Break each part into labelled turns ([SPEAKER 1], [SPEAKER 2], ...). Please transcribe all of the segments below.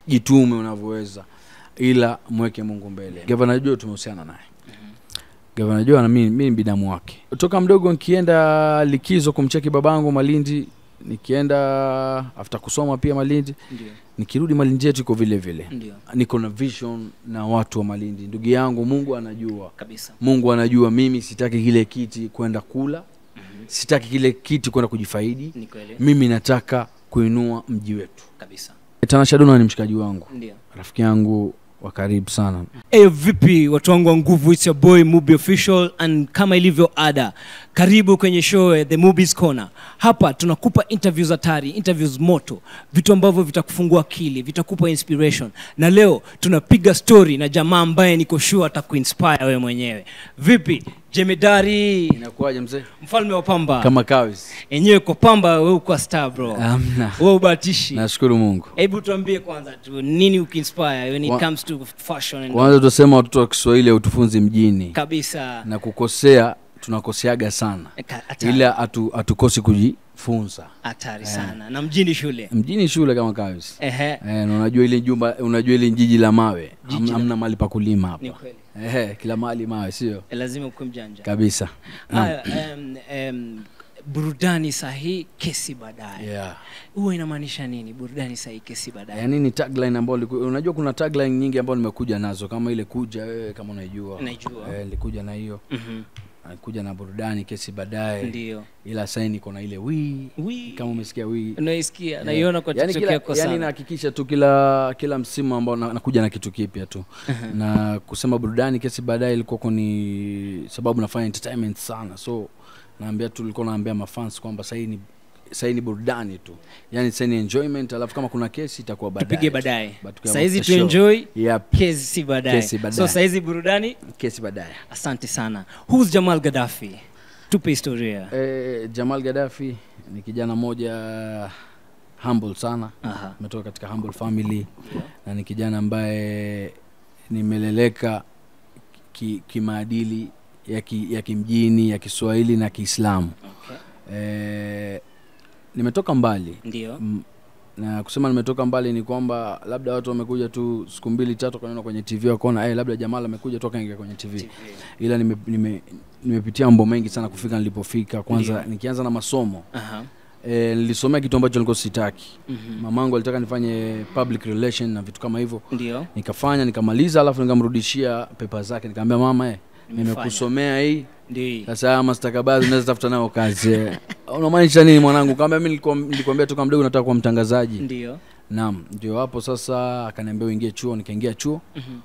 [SPEAKER 1] jitume unavyoweza ila mweke mungu mbele gavana jo tumehusiana naye gavana jo na mimi mimi ni binamu wake toka mdogo nikienda likizo kumcheki babangu malindi nikienda after kusoma pia malindi
[SPEAKER 2] ndio
[SPEAKER 1] nikirudi malindi yetu iko vile vile
[SPEAKER 2] ndio
[SPEAKER 1] niko na vision na watu wa malindi ndugu yangu mungu anajua
[SPEAKER 2] kabisa
[SPEAKER 1] mungu anajua mimi sitaki kile kiti kwenda kula sitaki kile kiti kwenda kujifaidi
[SPEAKER 2] ni kweli
[SPEAKER 1] mimi nataka kuinua mji wetu
[SPEAKER 2] kabisa
[SPEAKER 1] tanasha dona ni mshikaji wangu
[SPEAKER 2] ndio
[SPEAKER 1] rafiki yangu wa karibu sana
[SPEAKER 2] Hey, vipi watu wangu wa nguvu it's your boy Mubi official and kama ilivyo ada karibu kwenye show ya the movies corner hapa tunakupa interviews hatari interviews moto vitu ambavyo vitakufungua akili vitakupa inspiration na leo tunapiga story na jamaa ambaye niko sure atakuinspire wewe mwenyewe vipi jemedari
[SPEAKER 1] inakuwaje mzee
[SPEAKER 2] mfalme wa pamba
[SPEAKER 1] kama kawis
[SPEAKER 2] enyewe kwa pamba we uko star bro
[SPEAKER 1] amna
[SPEAKER 2] we ubatishi
[SPEAKER 1] nashukuru mungu
[SPEAKER 2] hebu tuambie kwanza tu nini ukiinspire when it
[SPEAKER 1] Wa-
[SPEAKER 2] comes to fashion and
[SPEAKER 1] kwanza tutasema watoto wa kiswahili hautufunzi mjini
[SPEAKER 2] kabisa
[SPEAKER 1] na kukosea tunakoseaga sana
[SPEAKER 2] Ka- hatari.
[SPEAKER 1] ila hatu- hatukosi kujifunza
[SPEAKER 2] hatari sana na mjini shule
[SPEAKER 1] mjini shule kama kawis
[SPEAKER 2] ehe
[SPEAKER 1] Eh, na unajua ile jumba unajua ile jiji la mawe
[SPEAKER 2] Jiji
[SPEAKER 1] Ham-
[SPEAKER 2] la-
[SPEAKER 1] hamna mali pa kulima
[SPEAKER 2] ni
[SPEAKER 1] hapa
[SPEAKER 2] kweli
[SPEAKER 1] Ehe, kila mahali mawe sio
[SPEAKER 2] Eh, lazima ukuwe mjanja
[SPEAKER 1] kabisa Naam.
[SPEAKER 2] haya em, em, burudani sahihi kesi baadaye
[SPEAKER 1] yeah.
[SPEAKER 2] huwa inamaanisha nini burudani sahihi kesi baadaye
[SPEAKER 1] yaani ni tagline ambayo liku- unajua kuna tagline nyingi ambayo nimekuja nazo kama ile kuja wewe kama unaijua
[SPEAKER 2] Naijua.
[SPEAKER 1] eh, nilikuja na hiyo
[SPEAKER 2] Mhm.
[SPEAKER 1] kuja na burudani kesi baadaye
[SPEAKER 2] ndio
[SPEAKER 1] ila sasa niko na ile wii
[SPEAKER 2] Wii.
[SPEAKER 1] kama umesikia wii
[SPEAKER 2] unaisikia naiona kwa
[SPEAKER 1] yani
[SPEAKER 2] tiktok
[SPEAKER 1] kila,
[SPEAKER 2] yako
[SPEAKER 1] yani
[SPEAKER 2] sana
[SPEAKER 1] nahakikisha tu kila kila msimu ambao na- nakuja na kitu kipya tu na kusema burudani kesi baadaye ilikuwako ni sababu nafanya entertainment sana so naambia tu nilikuwa naambia mafans kwamba sahii ni sahii ni burudani tu yani sahii ni enjoyment alafu kama kuna kesi itakuwa baadaye
[SPEAKER 2] tupige
[SPEAKER 1] tu.
[SPEAKER 2] baadaye
[SPEAKER 1] But tukiwa
[SPEAKER 2] sahizi
[SPEAKER 1] after show.
[SPEAKER 2] tuenjoy
[SPEAKER 1] yep.
[SPEAKER 2] kesi baadaye
[SPEAKER 1] Kesi baadaye.
[SPEAKER 2] so sahizi burudani
[SPEAKER 1] kesi baadaye
[SPEAKER 2] asante sana who's jamal gaddafi tupe historia
[SPEAKER 1] e, jamal gadafi ni kijana moja humble sana
[SPEAKER 2] Aha.
[SPEAKER 1] ametoka katika humble family na ni kijana ambaye nimeleleka ki- kimaadili ya, ki, ya kimjini ya kiswahili na kiislamu
[SPEAKER 2] okay.
[SPEAKER 1] e, nimetoka mbali
[SPEAKER 2] ndio
[SPEAKER 1] M- na kusema nimetoka mbali ni kwamba labda watu wamekuja tu siku mbili tatu kanaona kwenye tv wakaona hey, labda jamal amekuja tu akaingia kwenye tv,
[SPEAKER 2] TV.
[SPEAKER 1] ila nime- nime- nimepitia mambo mengi sana kufika nilipofika kwanza
[SPEAKER 2] Ndio.
[SPEAKER 1] nikianza na masomo
[SPEAKER 2] Aha.
[SPEAKER 1] e, nilisomea kitu ambacho nilikuwa sitaki
[SPEAKER 2] Mhm.
[SPEAKER 1] mamangu alitaka nifanye public relation na vitu kama hivyo
[SPEAKER 2] ndio
[SPEAKER 1] nikafanya nikamaliza alafu nikamrudishia pepa zake nikamwambia mama eh,
[SPEAKER 2] Nimefanya.
[SPEAKER 1] nimekusomea hii
[SPEAKER 2] ndio
[SPEAKER 1] sasa haya mastakabadhi unaweza tafuta nayo kazi eh. unamaanisha nini mwanangu kaambia mi nilikuwa- nilikwambia toka mdogo nataka kuwa mtangazaji
[SPEAKER 2] ndio
[SPEAKER 1] naam ndio hapo sasa akaniambia uingie chuo nikaingia chuo
[SPEAKER 2] Mhm.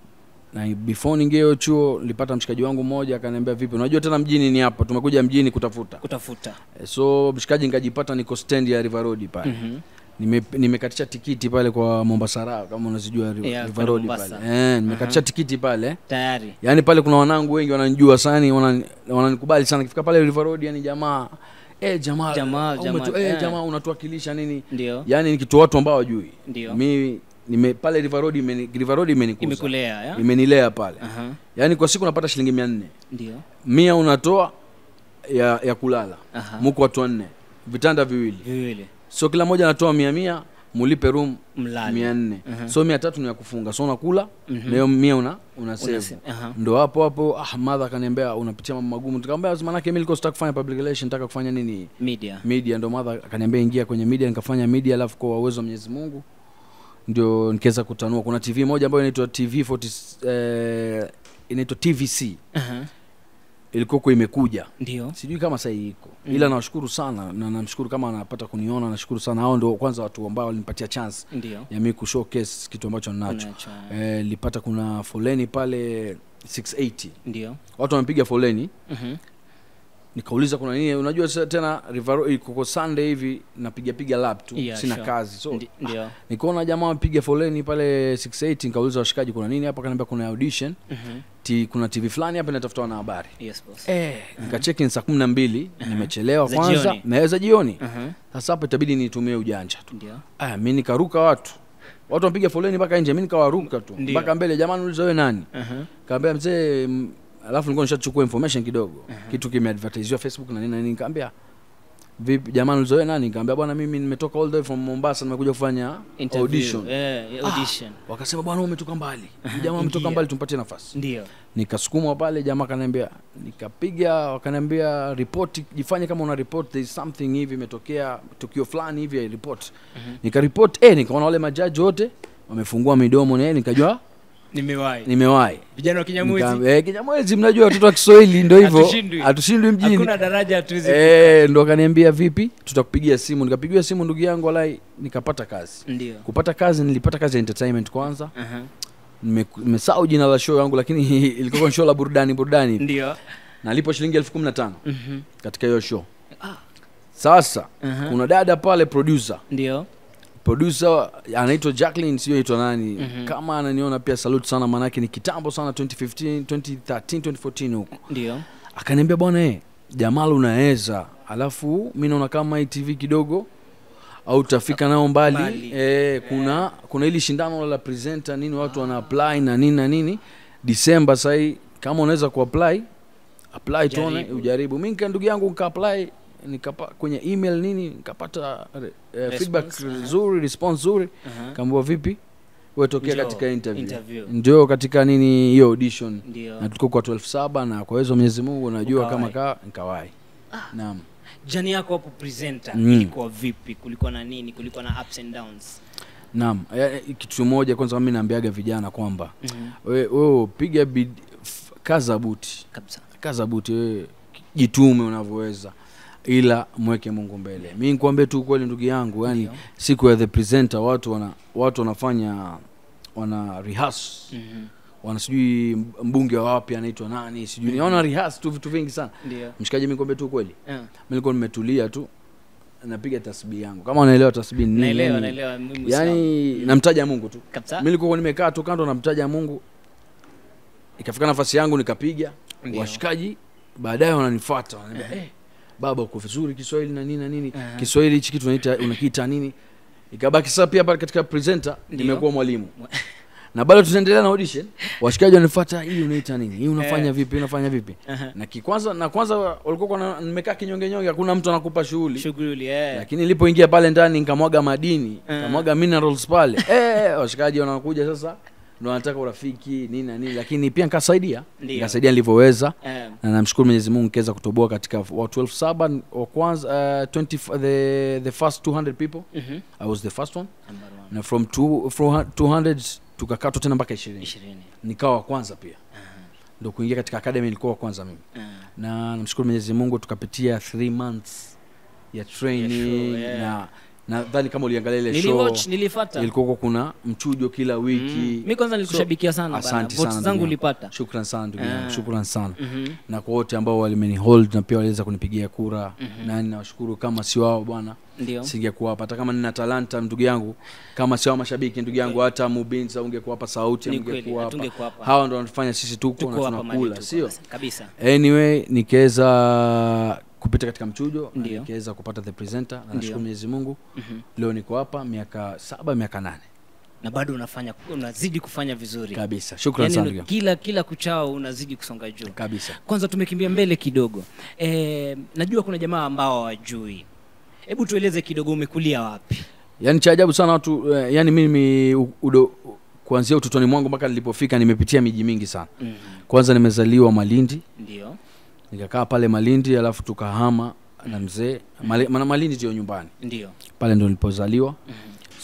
[SPEAKER 1] na before niingie hiyo chuo nilipata mshikaji wangu mmoja akaniambia vipi unajua tena mjini ni hapa tumekuja mjini kutafuta
[SPEAKER 2] kutafuta
[SPEAKER 1] Eh, so mshikaji nikajipata niko stand ya river road pale
[SPEAKER 2] Mhm.
[SPEAKER 1] Nime- nimekatisha tikiti pale kwa mombasa raha kama unazijua Ri-
[SPEAKER 2] Yeah,
[SPEAKER 1] river
[SPEAKER 2] pale
[SPEAKER 1] road
[SPEAKER 2] Mombasa.
[SPEAKER 1] pale eh, nimekatisha tikiti pale
[SPEAKER 2] tayari
[SPEAKER 1] yaani pale kuna wanangu wengi wananijua sana wanani- wananikubali sana kifika pale river road yani jamaa eh jamaa
[SPEAKER 2] Jamaa,
[SPEAKER 1] umetu-
[SPEAKER 2] jamaa,
[SPEAKER 1] eh,
[SPEAKER 2] eh.
[SPEAKER 1] jamaa unatuwakilisha nini
[SPEAKER 2] ndio
[SPEAKER 1] yaani ni kitu watu ambao wajui
[SPEAKER 2] Ndio.
[SPEAKER 1] mi nime pale river road imeni, river road imenikuza
[SPEAKER 2] imekulea ya
[SPEAKER 1] imenilea pale
[SPEAKER 2] Aha.
[SPEAKER 1] yaani kwa siku napata shilingi mia nne
[SPEAKER 2] ndio
[SPEAKER 1] mia unatoa ya, ya kulala
[SPEAKER 2] Aha.
[SPEAKER 1] muko watu wanne vitanda viwili
[SPEAKER 2] viwili
[SPEAKER 1] so kila mmoja anatoa mia mia mulipe room
[SPEAKER 2] mlali
[SPEAKER 1] mia nne
[SPEAKER 2] Mhm.
[SPEAKER 1] so mia tatu ni ya kufunga so unakula
[SPEAKER 2] Mhm.
[SPEAKER 1] na hiyo mia una, una save
[SPEAKER 2] Unase- aha.
[SPEAKER 1] ndo hapo hapo ah, madha akaniambia unapitia mambo magumu nikamwambia manake mi nilikuwa sitaka kufanya public relation nataka kufanya nini
[SPEAKER 2] media
[SPEAKER 1] media ndo madha akaniambia ingia kwenye media nikafanya media alafu kwa uwezo wa mwenyezi mungu ndio nikaweza kutanua kuna tv moja ambayo inaitwa tv 40, eh, inaitwa tvc
[SPEAKER 2] Aha.
[SPEAKER 1] ilikuwako imekuja
[SPEAKER 2] ndio
[SPEAKER 1] sijui kama sahii iko ila nawashukuru sana na namshukuru kama anapata kuniona nashukuru sana hao ndo kwanza watu ambao walinipatia chance
[SPEAKER 2] ndio
[SPEAKER 1] ya mi kushowcase kitu ambacho ninacho
[SPEAKER 2] Unacho,
[SPEAKER 1] eh, lipata kuna foleni pale 680
[SPEAKER 2] ndio
[SPEAKER 1] watu wamepiga foleni
[SPEAKER 2] Mhm.
[SPEAKER 1] nikauliza kuna nini unajua sasa tena Rivaro- ikoko sunday hivi napiga piga lap tu
[SPEAKER 2] Yeah,
[SPEAKER 1] sina
[SPEAKER 2] sure.
[SPEAKER 1] kazi so
[SPEAKER 2] Ndi- ndio
[SPEAKER 1] nikaona jamaa wapiga foleni pale 680 nikauliza washikaji kuna nini hapa kaniambia kuna audition
[SPEAKER 2] Mhm.
[SPEAKER 1] T, kuna tv fulani hapa inatafuta wanahabari
[SPEAKER 2] yes boss
[SPEAKER 1] eh, nikacheki ni saa kumi na mbili nimechelewa
[SPEAKER 2] Za
[SPEAKER 1] kwanza
[SPEAKER 2] jioni.
[SPEAKER 1] naweza jioni
[SPEAKER 2] Aha.
[SPEAKER 1] sasa hapa itabidi nitumie ujanja tu
[SPEAKER 2] ndio
[SPEAKER 1] aya mi nikaruka watu watu wapiga foleni mpaka nje mi nikawaruka tu
[SPEAKER 2] Ndio.
[SPEAKER 1] mpaka mbele jamani uliza wewe nani
[SPEAKER 2] Aha.
[SPEAKER 1] kaambia mzee mm, alafu nilikuwa nishachukua information kidogo kitu kimeadvertisiwa facebook na nini na nini kaambia vipi jamani ulizoea nani nikamwambia bwana mimi nimetoka all the way from mombasa nimekuja kufanya
[SPEAKER 2] Interview.
[SPEAKER 1] audition
[SPEAKER 2] Eh, audition.
[SPEAKER 1] wakasema bwana wewe umetoka mbali jamaa umetoka
[SPEAKER 2] Ingia.
[SPEAKER 1] mbali tumpatie nafasi
[SPEAKER 2] ndio
[SPEAKER 1] nikasukumwa pale jamaa akaniambia nikapiga wakaniambia ripoti jifanye kama una report there is something hivi imetokea tukio fulani hivi ya report nikaripot eh nikaona wale majaji wote wamefungua midomo na nikajua
[SPEAKER 2] nimewahi
[SPEAKER 1] nimewahi
[SPEAKER 2] vijana wa kinyamwezi
[SPEAKER 1] Nika- eh, kinyamwezi mnajua watoto wa kiswahili ndo hivyo
[SPEAKER 2] Hatushindwi.
[SPEAKER 1] hatushindwi mjini
[SPEAKER 2] hakuna daraja hatuwezi
[SPEAKER 1] Eh, ndo akaniambia vipi tutakupigia simu nikapigiwa simu ndugu yangu walai nikapata kazi
[SPEAKER 2] ndio
[SPEAKER 1] kupata kazi nilipata kazi ya entertainment kwanza
[SPEAKER 2] Aha.
[SPEAKER 1] Nime- nimesahau jina la show yangu lakini ilikuwa show la burudani burudani
[SPEAKER 2] ndio
[SPEAKER 1] nalipo shilingi elfu kumi na tano
[SPEAKER 2] Mhm.
[SPEAKER 1] katika hiyo show
[SPEAKER 2] Ah.
[SPEAKER 1] sasa
[SPEAKER 2] Aha.
[SPEAKER 1] kuna dada pale producer
[SPEAKER 2] ndio
[SPEAKER 1] producer anaitwa jacklin sio aitwa nani
[SPEAKER 2] Mhm.
[SPEAKER 1] kama ananiona pia salute sana maanake ni kitambo sana 2015 2013 2014 huko
[SPEAKER 2] ndio
[SPEAKER 1] akaniambia bwana e jamal unaweza alafu mi naona kama hii tv kidogo au utafika nao mbali,
[SPEAKER 2] Mbali.
[SPEAKER 1] E, kuna kuna ili shindano la presenter nini watu wana apply na nini na nini disemba sahii kama unaweza kuapply apply tuone
[SPEAKER 2] Jaribu.
[SPEAKER 1] ujaribu mi nika ndugu yangu nikaapply nikapa kwenye email nini nikapata eh, feedback
[SPEAKER 2] Response, aha.
[SPEAKER 1] nzuri response nzuri
[SPEAKER 2] Aha.
[SPEAKER 1] kaambiwa vipi wetokea
[SPEAKER 2] Njoo,
[SPEAKER 1] katika interview,
[SPEAKER 2] interview.
[SPEAKER 1] ndio katika nini hiyo audition
[SPEAKER 2] ndio
[SPEAKER 1] na tulikuwa kwa 12 saba na kwa hizo Mwenyezi Mungu unajua kama
[SPEAKER 2] Ukawahi.
[SPEAKER 1] kaa nikawai naam
[SPEAKER 2] jani yako hapo presenter
[SPEAKER 1] Mm.
[SPEAKER 2] ilikuwa vipi kulikuwa na nini kulikuwa na ups and downs
[SPEAKER 1] naam Eh, eh, kitu moja kwanza mimi naambiaga vijana kwamba
[SPEAKER 2] Mhm.
[SPEAKER 1] we- wewe piga bid- f- kaza buti
[SPEAKER 2] kabisa
[SPEAKER 1] kaza buti wewe jitume unavyoweza ila mweke mungu mbele mi nikwambie tu kweli ndugu yangu yani
[SPEAKER 2] Ndio.
[SPEAKER 1] siku ya the presenter watu wana watu wanafanya wana rehearse
[SPEAKER 2] Mhm.
[SPEAKER 1] wana sijui mbunge wa wapi anaitwa nani sijui mm wana rehearse tu vitu vingi sana
[SPEAKER 2] ndio
[SPEAKER 1] mshikaji mi nikwambie tu kweli
[SPEAKER 2] Ah.
[SPEAKER 1] mi nilikuwa nimetulia tu napiga tasbihi yangu kama unaelewa tasbihi ni nini,
[SPEAKER 2] naelewa
[SPEAKER 1] yani-
[SPEAKER 2] naelewa mimi Muislamu.
[SPEAKER 1] yani namtaja mungu tu
[SPEAKER 2] kabisa
[SPEAKER 1] mi nilikuwa nimekaa tu kando namtaja mungu ikafika nafasi yangu nikapiga
[SPEAKER 2] Ndio.
[SPEAKER 1] washikaji baadaye wananifuata wananiambia eh, baba uko vizuri kiswahili na nini na nini
[SPEAKER 2] Aha.
[SPEAKER 1] kiswahili hichi kitu unaita unakiita nini ikabaki sasa pia pale katika presenter
[SPEAKER 2] Ndio.
[SPEAKER 1] nimekuwa mwalimu
[SPEAKER 2] Mwa-
[SPEAKER 1] na bado tunaendelea na audition washikaji wanifuata hii unaita nini hii unafanya
[SPEAKER 2] Eh.
[SPEAKER 1] vipi unafanya vipi
[SPEAKER 2] Aha.
[SPEAKER 1] na kikwanza na kwanza walikuwa kuna- nimekaa kinyonge nyonge hakuna mtu anakupa shughuli
[SPEAKER 2] shughuli eh.
[SPEAKER 1] lakini nilipoingia pale ndani nikamwaga madini
[SPEAKER 2] Eh.
[SPEAKER 1] nikamwaga minerals pale eh, washikaji wanakuja sasa ndo wanataka urafiki nini na nini lakini pia nikasaidia
[SPEAKER 2] Ndio.
[SPEAKER 1] nikasaidia nilivyoweza
[SPEAKER 2] Eh,
[SPEAKER 1] na namshukuru mwenyezi mungu nikiweza kutoboa katika wa 12 saba wa kwanza uh, 20, f- the, the first 200 people
[SPEAKER 2] mhm.
[SPEAKER 1] i was the first one
[SPEAKER 2] Number one.
[SPEAKER 1] na from two, from 200 tukakatwa tena mpaka ishirini
[SPEAKER 2] ishirini
[SPEAKER 1] nikawa wa kwanza pia ndo kuingia katika academy nilikuwa wa kwanza mimi
[SPEAKER 2] Ah.
[SPEAKER 1] na namshukuru mwenyezi mungu tukapitia three months ya training
[SPEAKER 2] show, yeah.
[SPEAKER 1] na nadhani kama uliangalia ile show
[SPEAKER 2] niliwatch nilifata
[SPEAKER 1] ilikuwa huko kuna mchujo kila wiki
[SPEAKER 2] Mm. mi kwanza nilikushabikia sana bana.
[SPEAKER 1] asante
[SPEAKER 2] Votes
[SPEAKER 1] sana
[SPEAKER 2] zangu
[SPEAKER 1] ndugu yangu.
[SPEAKER 2] ulipata
[SPEAKER 1] shukran sana ndugu
[SPEAKER 2] Ah.
[SPEAKER 1] yangu shukran sana
[SPEAKER 2] Mhm.
[SPEAKER 1] na kwa wote ambao walimenihold na pia waliweza kunipigia kura nani nawashukuru kama si wao bwana
[SPEAKER 2] ndio
[SPEAKER 1] singekuwa hapa hata kama nina talanta ndugu yangu kama si wao mashabiki ndugu yangu hata mubinza ungekuwa hapa sauti
[SPEAKER 2] Ni kweli,
[SPEAKER 1] ungekuwa hapa
[SPEAKER 2] hatungekuwa hapa.
[SPEAKER 1] hawa ndo wanatufanya sisi tuko
[SPEAKER 2] tuko
[SPEAKER 1] na
[SPEAKER 2] hapa mahali
[SPEAKER 1] tunakula
[SPEAKER 2] tuko
[SPEAKER 1] sio
[SPEAKER 2] basi. kabisa
[SPEAKER 1] anyway nikaweza kupita katika mchujo na
[SPEAKER 2] Ndio.
[SPEAKER 1] nikaweza kupata the presenter na
[SPEAKER 2] Ndio.
[SPEAKER 1] nashukuru mwenyezi mungu
[SPEAKER 2] Mhm.
[SPEAKER 1] leo niko hapa miaka saba miaka nane
[SPEAKER 2] na bado unafanya unazidi kufanya vizuri
[SPEAKER 1] kabisa shukran
[SPEAKER 2] Yaani
[SPEAKER 1] sana
[SPEAKER 2] una-
[SPEAKER 1] ndugu yangu.
[SPEAKER 2] kila kila kuchao unazidi kusonga juu
[SPEAKER 1] kabisa
[SPEAKER 2] kwanza tumekimbia mbele kidogo e, najua kuna jamaa ambao hawajui hebu tueleze kidogo umekulia wapi
[SPEAKER 1] yaani cha ajabu sana watu eh, yani mimi u- udo kuanzia utotoni mwangu mpaka nilipofika nimepitia miji mingi sana
[SPEAKER 2] mm.
[SPEAKER 1] kwanza nimezaliwa malindi
[SPEAKER 2] ndio
[SPEAKER 1] nikakaa pale malindi alafu tukahama na mzee Mali- maana malindi ndio nyumbani
[SPEAKER 2] ndio
[SPEAKER 1] pale ndo nilipozaliwa
[SPEAKER 2] Mhm.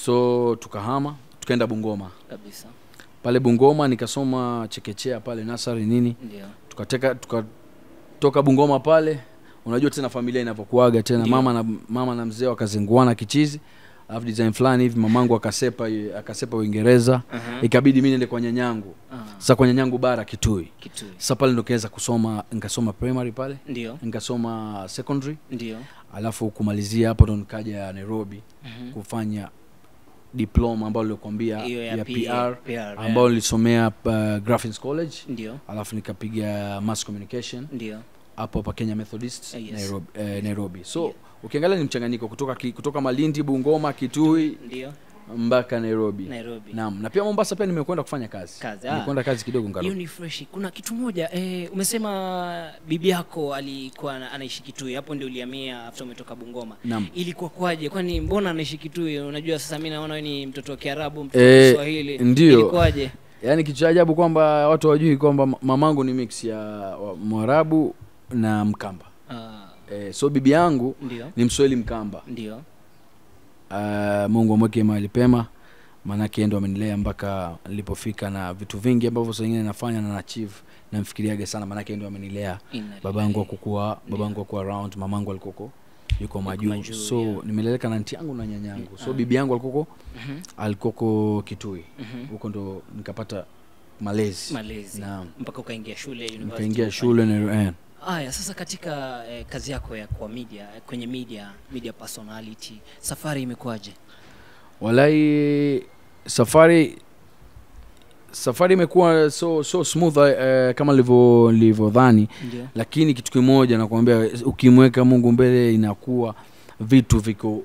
[SPEAKER 1] so tukahama tukaenda bungoma
[SPEAKER 2] kabisa
[SPEAKER 1] pale bungoma nikasoma chekechea pale nasari nini
[SPEAKER 2] ndio
[SPEAKER 1] tukateka tukatoka bungoma pale unajua tena familia inavyokuaga tena
[SPEAKER 2] Ndio.
[SPEAKER 1] mama na mama na mzee wakazinguana kichizi alafu design fulani hivi mamangu akasepa akasepa uingereza
[SPEAKER 2] Aha.
[SPEAKER 1] ikabidi mi niende kwa nyanyangu
[SPEAKER 2] Ah,
[SPEAKER 1] sasa kwa nyanyangu bara kitui
[SPEAKER 2] kitui
[SPEAKER 1] sasa pale ndo kaweza kusoma nikasoma primary pale
[SPEAKER 2] ndio
[SPEAKER 1] nikasoma secondary
[SPEAKER 2] ndio
[SPEAKER 1] alafu kumalizia hapo ndo nikaja nairobi
[SPEAKER 2] Mhm.
[SPEAKER 1] kufanya diploma ambayo nilikwambia
[SPEAKER 2] Hiyo ya
[SPEAKER 1] ya
[SPEAKER 2] P-
[SPEAKER 1] pr
[SPEAKER 2] PR,
[SPEAKER 1] ambayo nilisomea uh, graphics college
[SPEAKER 2] ndio
[SPEAKER 1] alafu nikapiga mass communication
[SPEAKER 2] ndio
[SPEAKER 1] hapo hapa kenya methodist
[SPEAKER 2] Eh, yes.
[SPEAKER 1] nairobi, eh, nairobi so
[SPEAKER 2] Yeah.
[SPEAKER 1] ukiangalia ni mchanganyiko kutoka, ki, kutoka malindi bungoma kitui
[SPEAKER 2] ndio
[SPEAKER 1] mpaka nairobi
[SPEAKER 2] nairobi
[SPEAKER 1] naam na pia mombasa pia nimekwenda kufanya kazi
[SPEAKER 2] Kazi, ah.
[SPEAKER 1] nimekwenda kazi kidogo
[SPEAKER 2] hiyo
[SPEAKER 1] nkarudi
[SPEAKER 2] ni fresh kuna kitu moja eh, umesema bibi yako alikuwa ana- anaishi kitui hapo ndio ulihamia after umetoka bungoma
[SPEAKER 1] Naam.
[SPEAKER 2] ilikuwa kwaje kwani mbona anaishi kitui unajua sasa mi naona wewe ni mtoto wa kiarabu mtoto wa
[SPEAKER 1] Eh,
[SPEAKER 2] kiswahili
[SPEAKER 1] ndio.
[SPEAKER 2] ilikuwaje
[SPEAKER 1] yaani kitu cha ajabu kwamba watu wajui kwamba ma- mamangu ni mix ya wa- mwarabu na mkamba
[SPEAKER 2] Ah,
[SPEAKER 1] e, so bibi yangu
[SPEAKER 2] ndio
[SPEAKER 1] ni mswahili mkamba
[SPEAKER 2] ndio
[SPEAKER 1] uh, mungu amweke mahali pema maanake ndo amenilea mpaka nilipofika na vitu vingi ambavyo saa ingine nafanya na nachieve namfikiriaga sana maanake ndo amenilea
[SPEAKER 2] Inna
[SPEAKER 1] babangu
[SPEAKER 2] lillahi.
[SPEAKER 1] akukua babangu akuwa around mamangu alikoko yuko majuu
[SPEAKER 2] majuu,
[SPEAKER 1] so
[SPEAKER 2] yeah.
[SPEAKER 1] nimeleleka na nti yangu na nyanyangu so
[SPEAKER 2] Ah.
[SPEAKER 1] bibi yangu alikoko
[SPEAKER 2] Mhm,
[SPEAKER 1] alikoko kitui
[SPEAKER 2] mhm.
[SPEAKER 1] huko ndo nikapata malezi
[SPEAKER 2] malezi
[SPEAKER 1] Naam.
[SPEAKER 2] mpaka ukaingia shule university
[SPEAKER 1] nikaingia
[SPEAKER 2] ukafanya-
[SPEAKER 1] shule na eh,
[SPEAKER 2] haya sasa katika eh, kazi yako ya kwa media kwenye media media personality safari imekuwaje
[SPEAKER 1] walai safari safari imekuwa so so smooth uh, kama nilivyo nilivyodhani
[SPEAKER 2] ndio
[SPEAKER 1] lakini kitu kimoja nakwambia ukimweka mungu mbele inakuwa vitu viko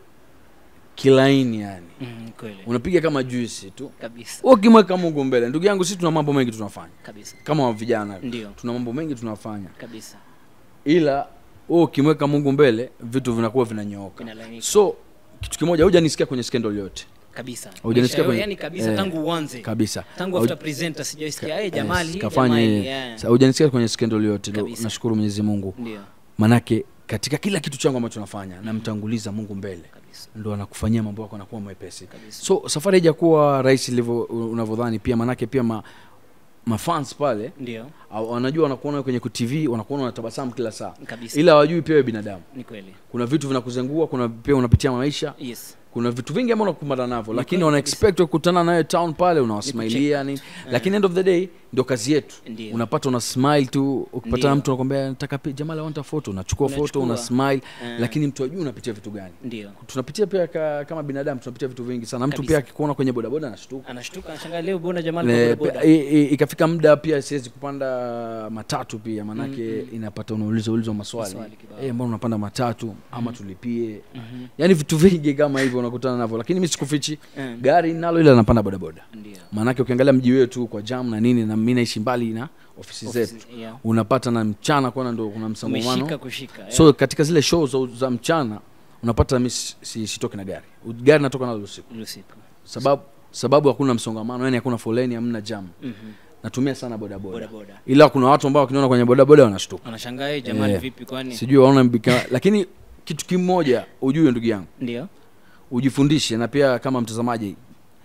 [SPEAKER 1] kilaini yani
[SPEAKER 2] mm, kweli
[SPEAKER 1] unapiga kama juisi tu
[SPEAKER 2] kabisa
[SPEAKER 1] Wewe ukimweka mungu mbele ndugu yangu sisi tuna mambo mengi tunafanya
[SPEAKER 2] kabisa
[SPEAKER 1] kama vijana
[SPEAKER 2] ndio
[SPEAKER 1] tuna mambo mengi tunafanya
[SPEAKER 2] kabisa
[SPEAKER 1] ila wewe ukimweka mungu mbele vitu vinakuwa vinanyooka
[SPEAKER 2] inalainika
[SPEAKER 1] so kitu kimoja hujanisikia kwenye skendo yote
[SPEAKER 2] kabisa
[SPEAKER 1] Hujanisikia
[SPEAKER 2] Maisha
[SPEAKER 1] kwenye-
[SPEAKER 2] yani kabisa
[SPEAKER 1] eh,
[SPEAKER 2] tangu uanze
[SPEAKER 1] kabisa
[SPEAKER 2] tangu
[SPEAKER 1] Hauj-
[SPEAKER 2] after presenter sijaisikia eh jamali
[SPEAKER 1] Yes, kafanya
[SPEAKER 2] jamali,
[SPEAKER 1] yeye.
[SPEAKER 2] yeah.
[SPEAKER 1] Sa- hujanisikia kwenye skendo yote Lo,
[SPEAKER 2] Kabisa.
[SPEAKER 1] nashukuru mwenyezi mungu
[SPEAKER 2] ndio
[SPEAKER 1] manake katika kila kitu changu ambacho nafanya namtanguliza mungu mbele
[SPEAKER 2] kabisa
[SPEAKER 1] ndo anakufanyia mambo yako anakuwa mwepesi
[SPEAKER 2] kabisa
[SPEAKER 1] so safari haijakuwa rahisi ilivyo unavyodhani pia manake pia ma, mafans pale
[SPEAKER 2] ndio
[SPEAKER 1] au- wanajua wanakuona kwenye tv wanakuona unatabasamu kila saa
[SPEAKER 2] kabisa
[SPEAKER 1] ila hawajui pia wewe binadamu
[SPEAKER 2] ni kweli
[SPEAKER 1] kuna vitu vinakuzengua kuna pia unapitia maisha
[SPEAKER 2] yes
[SPEAKER 1] kuna vitu vingi ambao unakumbana navyo
[SPEAKER 2] Ni
[SPEAKER 1] lakini
[SPEAKER 2] kweli
[SPEAKER 1] wana
[SPEAKER 2] kabisa.
[SPEAKER 1] expect kukutana nawe town pale unawasmailia nini lakini end of the day ndio kazi yetu
[SPEAKER 2] Ndio.
[SPEAKER 1] unapata una smile tu ukipatana
[SPEAKER 2] Ndio.
[SPEAKER 1] na mtu anakwambia nataka pi- jamaa lawanta foto unachukua foto
[SPEAKER 2] Unachukua.
[SPEAKER 1] una smile
[SPEAKER 2] Eh.
[SPEAKER 1] lakini mtu ajui unapitia vitu gani
[SPEAKER 2] ndio
[SPEAKER 1] tunapitia pia ka, kama binadamu tunapitia vitu vingi sana mtu
[SPEAKER 2] Kabisa.
[SPEAKER 1] pia akikuona kwenye bodaboda anashtuka
[SPEAKER 2] anashtuka anashangaa leo bona jamali
[SPEAKER 1] Le-
[SPEAKER 2] kwa boda
[SPEAKER 1] pe- i- i- ikafika muda pia siwezi kupanda matatu pia manake inapata unauliza ulizwa maswali
[SPEAKER 2] Maswali kibao.
[SPEAKER 1] Eh, mbona unapanda matatu ama tulipie yaani vitu vingi kama hivyo unakutana navyo lakini mi sikufichi
[SPEAKER 2] Mm.
[SPEAKER 1] gari nalo ila napanda bodaboda
[SPEAKER 2] ndio
[SPEAKER 1] maanake ukiangalia mji wetu kwa jam na nini na mi naishi mbali na ofisi zetu
[SPEAKER 2] Ofisi- yeah.
[SPEAKER 1] unapata na mchana kwana ndo kuna msongamano
[SPEAKER 2] umeshika kushika yeah.
[SPEAKER 1] so katika zile show za, za mchana unapata mi si- si- sitoki na gari gari natoka nalo usiku
[SPEAKER 2] usiku
[SPEAKER 1] sababu sababu hakuna msongamano yani hakuna foleni hamna jam
[SPEAKER 2] Mhm.
[SPEAKER 1] natumia sana bodaboda
[SPEAKER 2] boda boda
[SPEAKER 1] ila kuna watu ambao wakiniona kwenye bodaboda wanashtuka
[SPEAKER 2] anashangaa "Eh, jamali
[SPEAKER 1] Eh.
[SPEAKER 2] vipi kwani
[SPEAKER 1] sijui waona mbika lakini kitu kimoja ujue ndugu yangu
[SPEAKER 2] ndio
[SPEAKER 1] ujifundishe na pia kama mtazamaji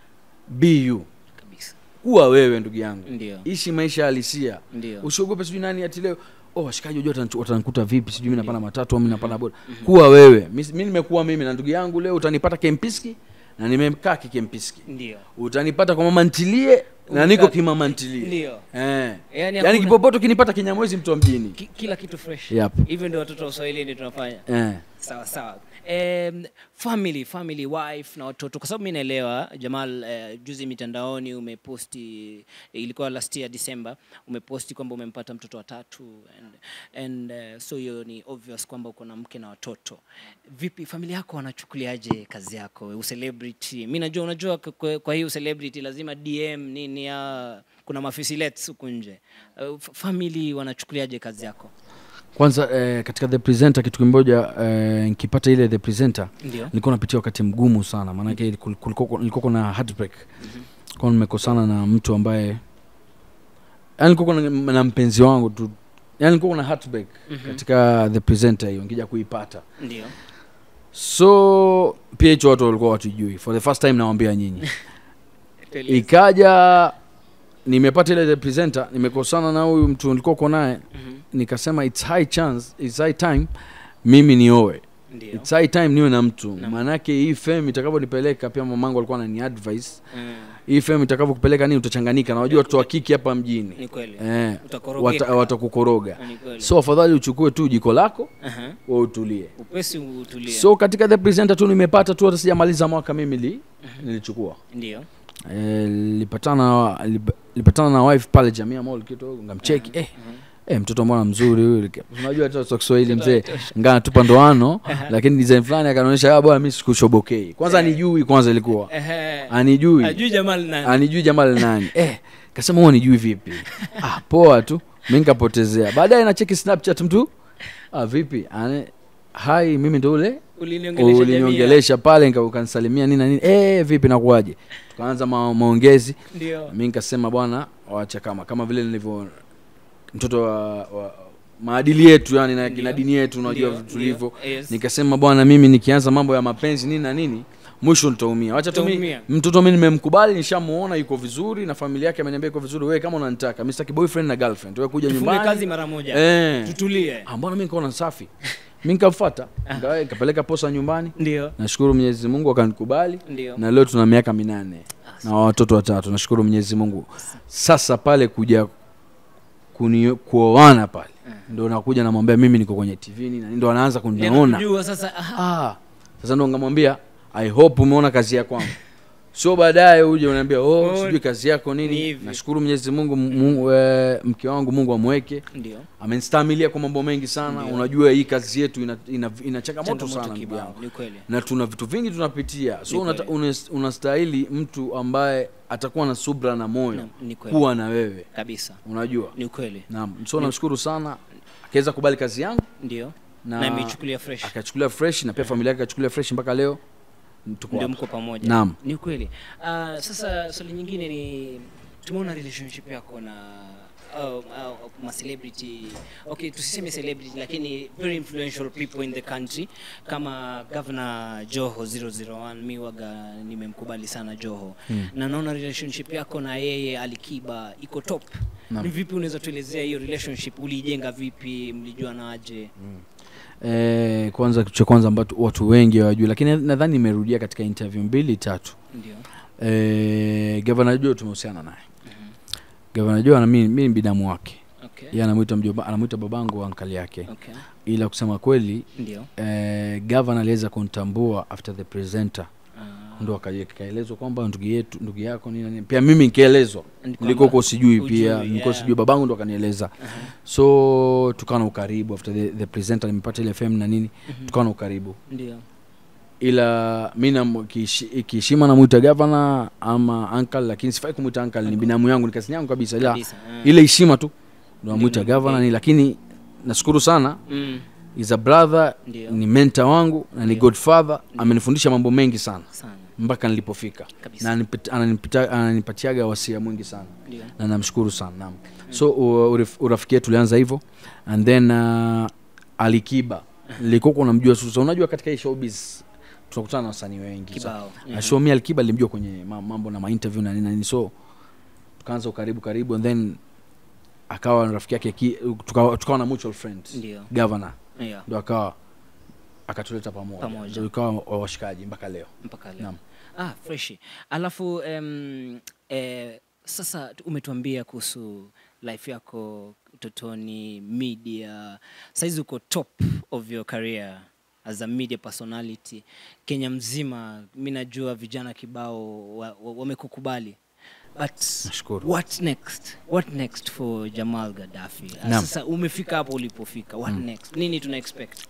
[SPEAKER 1] be you
[SPEAKER 2] kabisa
[SPEAKER 1] kuwa wewe ndugu yangu
[SPEAKER 2] ndio
[SPEAKER 1] ishi maisha halisia
[SPEAKER 2] ndio
[SPEAKER 1] usiogope sijui nani ati leo oh washikaji wajua watanichu- watanikuta vipi sijui mi napanda matatu au mi napanda boda kuwa wewe mi mi nimekuwa mimi na ndugu yangu leo utanipata kempiski na nimekaa kikempiski
[SPEAKER 2] ndio
[SPEAKER 1] utanipata kwa mama ntilie na niko kimama ntilie
[SPEAKER 2] ndio
[SPEAKER 1] eh.
[SPEAKER 2] yani
[SPEAKER 1] yaani
[SPEAKER 2] hakuna-
[SPEAKER 1] kipopoto kinipata kinyamwezi mtu wa mjini
[SPEAKER 2] ki- kila kitu fresh
[SPEAKER 1] Yep.
[SPEAKER 2] hivyo ndio watoto wa uswahilini tunafanya
[SPEAKER 1] eh.
[SPEAKER 2] sawa sawa um, family family wife na watoto kwa sababu mi naelewa jamal uh, juzi mitandaoni umeposti ilikuwa last year december umeposti kwamba umempata mtoto wa tatu and, and uh, so hiyo ni obvious kwamba uko na mke na watoto vipi familia yako wanachukuliaje kazi yako ucelebrity mi najua unajua k- kwa, kwa hii ucelebrity lazima dm nini ya kuna mafisilets huku nje uh, f- family wanachukuliaje kazi yako
[SPEAKER 1] kwanza eh, katika the presenter kitu kimoja eh, nikipata ile the presenter
[SPEAKER 2] ndio
[SPEAKER 1] nilikuwa napitia wakati mgumu sana maanake kul- kulikuwa nilikuwa na heartbreak kwa nimekosana na mtu ambaye yani nilikuwa na, na mpenzi wangu tu yani nilikuwa na heartbreak katika the presenter hiyo nikija kuipata
[SPEAKER 2] ndio
[SPEAKER 1] so pia hicho watu walikuwa watujui for the first time nawambia nyinyi
[SPEAKER 2] Tueleze.
[SPEAKER 1] ikaja nimepata ile the presenter nimekosana na huyu mtu nilikuwa uko naye
[SPEAKER 2] Mhm.
[SPEAKER 1] nikasema it's high chance it's high time mimi nioe
[SPEAKER 2] ndio
[SPEAKER 1] it's high time niwe na mtu
[SPEAKER 2] Naam.
[SPEAKER 1] maanake hii fem itakavyonipeleka pia mamangu alikuwa anani advice
[SPEAKER 2] Mm,
[SPEAKER 1] hii fem itakavyokupeleka nini utachanganika na wajua watoto wa kiki hapa mjini
[SPEAKER 2] ni kweli
[SPEAKER 1] eh,
[SPEAKER 2] Utakorogeka.
[SPEAKER 1] wata- watakukoroga
[SPEAKER 2] Ni kweli.
[SPEAKER 1] so afadhali uchukue tu jiko lako
[SPEAKER 2] Aha.
[SPEAKER 1] wa utulie
[SPEAKER 2] upesi utulie
[SPEAKER 1] so katika the presenter tu nimepata tu hata sijamaliza mwaka mimi li, nilichukua
[SPEAKER 2] ndio
[SPEAKER 1] Eh, lipatana lip- lipatana na wife pale jamia mall kidogo ngamcheki eh, eh, mtoto mbona mzuri huyu unajua hata kwa Kiswahili mzee ngaa natupa ndoano lakini design fulani akanaonyesha ah bwana mimi sikushobokei kwanza anijui kwanza ilikuwa
[SPEAKER 2] Ehe.
[SPEAKER 1] anijui
[SPEAKER 2] Ajui Jamal nani?
[SPEAKER 1] anijui jamal nani eh kasema huo nijui vipi ah poa tu mi nikapotezea baadaye nacheki snapchat mtu ah vipi Ane, hai mimi ndo ule
[SPEAKER 2] Uliniongelesha jamii.
[SPEAKER 1] uliniongelesha pale nika- ukanisalimia nini na nini eh vipi nakuaje tukaanza ma, maongezi
[SPEAKER 2] Ndio.
[SPEAKER 1] mi nikasema bwana wacha kama kama vile nilivyo mtoto wa, wa maadili yetu yani na,
[SPEAKER 2] Ndio.
[SPEAKER 1] na dini yetu unajua
[SPEAKER 2] Ndio,
[SPEAKER 1] tulivyo
[SPEAKER 2] ndio, yes.
[SPEAKER 1] nikasema bwana mimi nikianza mambo ya mapenzi nini na nini mwisho nitaumia wacha tu mi-
[SPEAKER 2] Utaumia.
[SPEAKER 1] mtoto mi nimemkubali nishamuona yuko vizuri na familia yake ameniambia iko vizuri wewe kama unanitaka mi sitaki boyfriend na girlfriend wewe kuja
[SPEAKER 2] Tufunge
[SPEAKER 1] nyumbani
[SPEAKER 2] kazi mara moja.
[SPEAKER 1] eh
[SPEAKER 2] Tutulie.
[SPEAKER 1] ah, mbona mi nikaona safi mi nikamfuata Nikawa- nikapeleka posa nyumbani
[SPEAKER 2] Ndio.
[SPEAKER 1] nashukuru mwenyezi mungu akanikubali
[SPEAKER 2] Ndio.
[SPEAKER 1] na leo tuna miaka minane na watoto watatu nashukuru mwenyezi mungu sasa pale kuja kuni- kuoana pale ndo nakuja namwambia mimi niko kwenye tv nini na nini, ndo anaanza kuniona
[SPEAKER 2] Ninakujua sasa. aha.
[SPEAKER 1] ah, sasa ndo ngamwambia i hope umeona kazi ya kwangu sio baadaye uje unaambia oh,
[SPEAKER 2] Oh,
[SPEAKER 1] sijui kazi yako
[SPEAKER 2] ni
[SPEAKER 1] nini
[SPEAKER 2] hivi.
[SPEAKER 1] nashukuru mwenyezi mungu Mungu, eh, mke wangu mungu amweke
[SPEAKER 2] Ndio.
[SPEAKER 1] amenistamilia kwa mambo mengi sana
[SPEAKER 2] Ndio.
[SPEAKER 1] unajua hii kazi yetu ina, ina, ina changamoto
[SPEAKER 2] Changamoto
[SPEAKER 1] sana ndugu
[SPEAKER 2] kibao,
[SPEAKER 1] yangu
[SPEAKER 2] Ni kweli.
[SPEAKER 1] na tuna vitu vingi tunapitia
[SPEAKER 2] Ni
[SPEAKER 1] so unata,
[SPEAKER 2] kweli.
[SPEAKER 1] unas- unastahili mtu ambaye atakuwa na subra na moyo
[SPEAKER 2] Na- Ni kweli.
[SPEAKER 1] kuwa na wewe
[SPEAKER 2] Kabisa.
[SPEAKER 1] unajua
[SPEAKER 2] Ni kweli.
[SPEAKER 1] naam so namshukuru sana akaweza kubali kazi yangu
[SPEAKER 2] Ndio.
[SPEAKER 1] na,
[SPEAKER 2] Na imeichukulia fresh.
[SPEAKER 1] akachukulia fresh na pia familia yake akachukulia fresh mpaka leo tuko
[SPEAKER 2] ndio
[SPEAKER 1] hapa.
[SPEAKER 2] mko pamoja
[SPEAKER 1] Naam.
[SPEAKER 2] ni kweli uh, sasa swali nyingine ni tumeona relationship yako na uh, uh, ma celebrity okay tusiseme celebrity lakini very influential people in the country kama governor joho 001 mi waga nimemkubali sana joho
[SPEAKER 1] Hmm.
[SPEAKER 2] na naona relationship yako na yeye alikiba iko top
[SPEAKER 1] Naam.
[SPEAKER 2] ni vipi unaweza tuelezea hiyo relationship uliijenga vipi mlijuanaje
[SPEAKER 1] Eh, kwanza kitu cha kwanza ambacho watu wengi hawajui lakini nadhani nimerudia katika interview mbili tatu
[SPEAKER 2] ndio
[SPEAKER 1] eh, gavana jo tumehusiana naye gavana jo mi mi ni binamu wake
[SPEAKER 2] okay
[SPEAKER 1] yeye anamwita mjomba anamwita babangu ankali yake
[SPEAKER 2] okay
[SPEAKER 1] ila kusema kweli
[SPEAKER 2] ndio
[SPEAKER 1] eh, gavana aliweza kunitambua after the presenter
[SPEAKER 2] Ah,
[SPEAKER 1] ndo aka- ikaelezwa kwamba ndugu yetu ndugu yako nini na nini pia mimi nikaelezwa
[SPEAKER 2] ni kwamba-
[SPEAKER 1] nilikuwa huko sijui
[SPEAKER 2] hujui,
[SPEAKER 1] pia nilikuwa
[SPEAKER 2] yeah.
[SPEAKER 1] sijui babangu ndo akanieleza
[SPEAKER 2] Aha.
[SPEAKER 1] so tukawa na ukaribu after the, the presenter nimepata ile fm na nini
[SPEAKER 2] Mhm.
[SPEAKER 1] tukawa na ukaribu
[SPEAKER 2] ndio
[SPEAKER 1] ila mi nam- kiheshi- kiheshima namwita gavana ama ankle lakini sifai kumwita ankle ni binamu yangu ni kazi yangu kabisa ila
[SPEAKER 2] kabisa ah.
[SPEAKER 1] ile heshima tu ndo namwita
[SPEAKER 2] Ndio,
[SPEAKER 1] gavana
[SPEAKER 2] ndio.
[SPEAKER 1] ni lakini nashukuru sana
[SPEAKER 2] mm.
[SPEAKER 1] is a brother
[SPEAKER 2] ndio
[SPEAKER 1] ni mentor wangu na ni
[SPEAKER 2] Ndio.
[SPEAKER 1] godfather amenifundisha mambo mengi sana
[SPEAKER 2] sana
[SPEAKER 1] mpaka nilipofika
[SPEAKER 2] kabisa
[SPEAKER 1] na anipit- ananipita- ananipatiaga wasia mwingi sana
[SPEAKER 2] ndio
[SPEAKER 1] na namshukuru sana naam so u- urif- urafiki yetu ulianza hivyo and then uh, alikiba nilikuwa namjua sasa unajua katika hii showbiz tunakutana na wasanii wengi so,
[SPEAKER 2] kibao
[SPEAKER 1] na show mi alikiba nilimjua kwenye ma- mambo na mainterview na nini na nini so tukaanza ukaribu karibu and then akawa rafiki yake ki- tukawa, tukawa na mutual friend
[SPEAKER 2] ndio
[SPEAKER 1] governor
[SPEAKER 2] yeah.
[SPEAKER 1] ndo akawa akatuleta pamoja
[SPEAKER 2] Pamoja.
[SPEAKER 1] Ndio ikawa wa- washikaji mpaka leo
[SPEAKER 2] mpaka leo
[SPEAKER 1] Naam.
[SPEAKER 2] ah freshi alafu um, eh, sasa tu- umetuambia kuhusu life yako utotoni media saizi uko top of your career as a media personality kenya mzima mi najua vijana kibao wamekukubali wa, wamekukubali. but
[SPEAKER 1] nashukuru
[SPEAKER 2] what next what next for jamal gaddafi Ah,
[SPEAKER 1] Naam.
[SPEAKER 2] sasa umefika hapo ulipofika what next nini tuna expect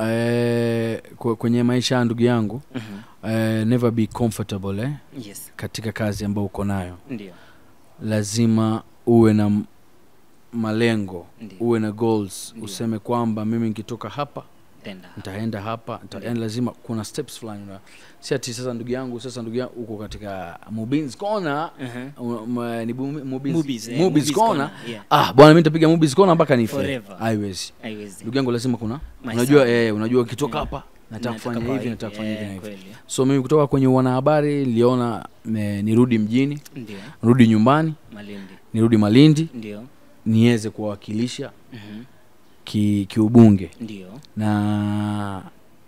[SPEAKER 1] eh, kwe- kwenye maisha ya ndugu yangu eh, never be comfortable eh,
[SPEAKER 2] yes
[SPEAKER 1] katika kazi ambayo uko nayo
[SPEAKER 2] ndio
[SPEAKER 1] lazima uwe na m- malengo
[SPEAKER 2] ndio
[SPEAKER 1] uwe na goals
[SPEAKER 2] Ndio.
[SPEAKER 1] useme kwamba mimi nikitoka hapa
[SPEAKER 2] tenda
[SPEAKER 1] nitaenda hapa nita,
[SPEAKER 2] Ndio.
[SPEAKER 1] yani lazima kuna steps fulani una- si ati sasa ndugu yangu sasa ndugu yangu uko katika mubins corner
[SPEAKER 2] uh-huh.
[SPEAKER 1] um, uh, ni bu- Mubins-
[SPEAKER 2] Movies, eh,
[SPEAKER 1] Mubins
[SPEAKER 2] movies
[SPEAKER 1] corner
[SPEAKER 2] corner, yeah.
[SPEAKER 1] ah bwana mimi nitapiga mubins corner mpaka nife
[SPEAKER 2] Forever.
[SPEAKER 1] haiwezi
[SPEAKER 2] haiwezi
[SPEAKER 1] ndugu yangu lazima kuna
[SPEAKER 2] Maisha.
[SPEAKER 1] unajua eh, unajua ukitoka
[SPEAKER 2] Yeah.
[SPEAKER 1] hapa nataka
[SPEAKER 2] Nataka
[SPEAKER 1] kufanya
[SPEAKER 2] kwa
[SPEAKER 1] hivi nataka kufanya hivi
[SPEAKER 2] eh,
[SPEAKER 1] na hivi
[SPEAKER 2] kweli.
[SPEAKER 1] so mimi kutoka kwenye wanahabari niliona eh, nirudi mjini
[SPEAKER 2] ndio
[SPEAKER 1] nirudi nyumbani
[SPEAKER 2] malindi
[SPEAKER 1] nirudi malindi
[SPEAKER 2] ndio
[SPEAKER 1] niweze kuwawakilisha
[SPEAKER 2] Mhm.
[SPEAKER 1] ki- kiubunge
[SPEAKER 2] ndio
[SPEAKER 1] na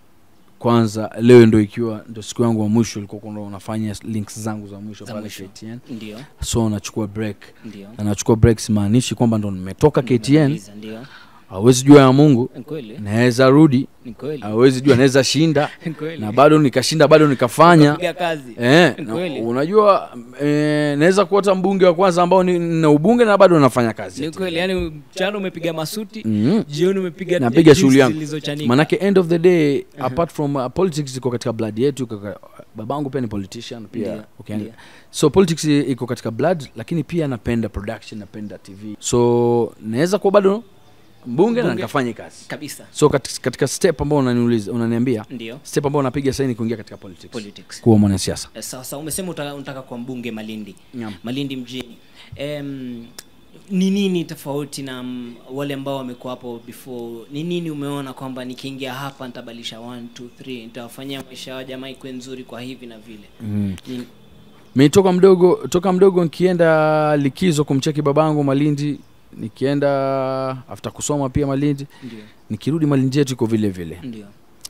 [SPEAKER 1] kwanza leo ndo ikiwa ndo siku yangu wa mwisho ilikuwa ndo unafanya links zangu za mwisho
[SPEAKER 2] Za
[SPEAKER 1] pale
[SPEAKER 2] mwisho.
[SPEAKER 1] KTN
[SPEAKER 2] ndio
[SPEAKER 1] so nachukua break
[SPEAKER 2] ndio
[SPEAKER 1] na nachukua break simaanishi kwamba ndo nimetoka KTN
[SPEAKER 2] Umemaliza, ndio
[SPEAKER 1] hawezi jua ya mungu
[SPEAKER 2] Ni kweli
[SPEAKER 1] naweza rudi
[SPEAKER 2] ni kweli
[SPEAKER 1] hawezi jua naweza shinda
[SPEAKER 2] Ni kweli
[SPEAKER 1] na bado nikashinda bado nikafanya
[SPEAKER 2] piga kazi
[SPEAKER 1] Eh,
[SPEAKER 2] Ni
[SPEAKER 1] na-
[SPEAKER 2] kweli.
[SPEAKER 1] unajua eh, naweza kuota mbunge wa kwanza ambao ni na ubunge na bado nafanya kazi
[SPEAKER 2] ni kweli yani mchana umepiga masuti
[SPEAKER 1] mm.
[SPEAKER 2] jioni umepiga
[SPEAKER 1] napiga
[SPEAKER 2] juice
[SPEAKER 1] shughuli yangu
[SPEAKER 2] zilizochanika.
[SPEAKER 1] manake end of the day apart from uh, politics iko katika blood yetu iko ka- babangu pia ni politician pia
[SPEAKER 2] Ndio,
[SPEAKER 1] ukiangalia.
[SPEAKER 2] ndio.
[SPEAKER 1] so politics i- iko katika blood lakini pia napenda production napenda tv so naweza kuwa bado mbunge na
[SPEAKER 2] Mbunge.
[SPEAKER 1] nikafanya kazi
[SPEAKER 2] kabisa
[SPEAKER 1] so katika, katika step ambao unaniuliza unaniambia
[SPEAKER 2] ndio
[SPEAKER 1] step ambao napiga saini kuingia katika politics
[SPEAKER 2] politics
[SPEAKER 1] kuwa mwanasiasa
[SPEAKER 2] Eh, sasa umesema uta- unataka kwa mbunge malindi
[SPEAKER 1] Naam.
[SPEAKER 2] malindi mjini Em, ni nini tofauti na mm, wale ambao wamekuwa hapo before ni nini umeona kwamba nikiingia hapa nitabadilisha 1 2 3 nitawafanyia maisha ya jamaa ikuwe nzuri kwa hivi na vile
[SPEAKER 1] mm.
[SPEAKER 2] Ni-
[SPEAKER 1] mi toka mdogo toka mdogo nikienda likizo kumcheki babangu malindi nikienda after kusoma pia malindi
[SPEAKER 2] ndio
[SPEAKER 1] nikirudi malindi yetu iko vile vile
[SPEAKER 2] ndio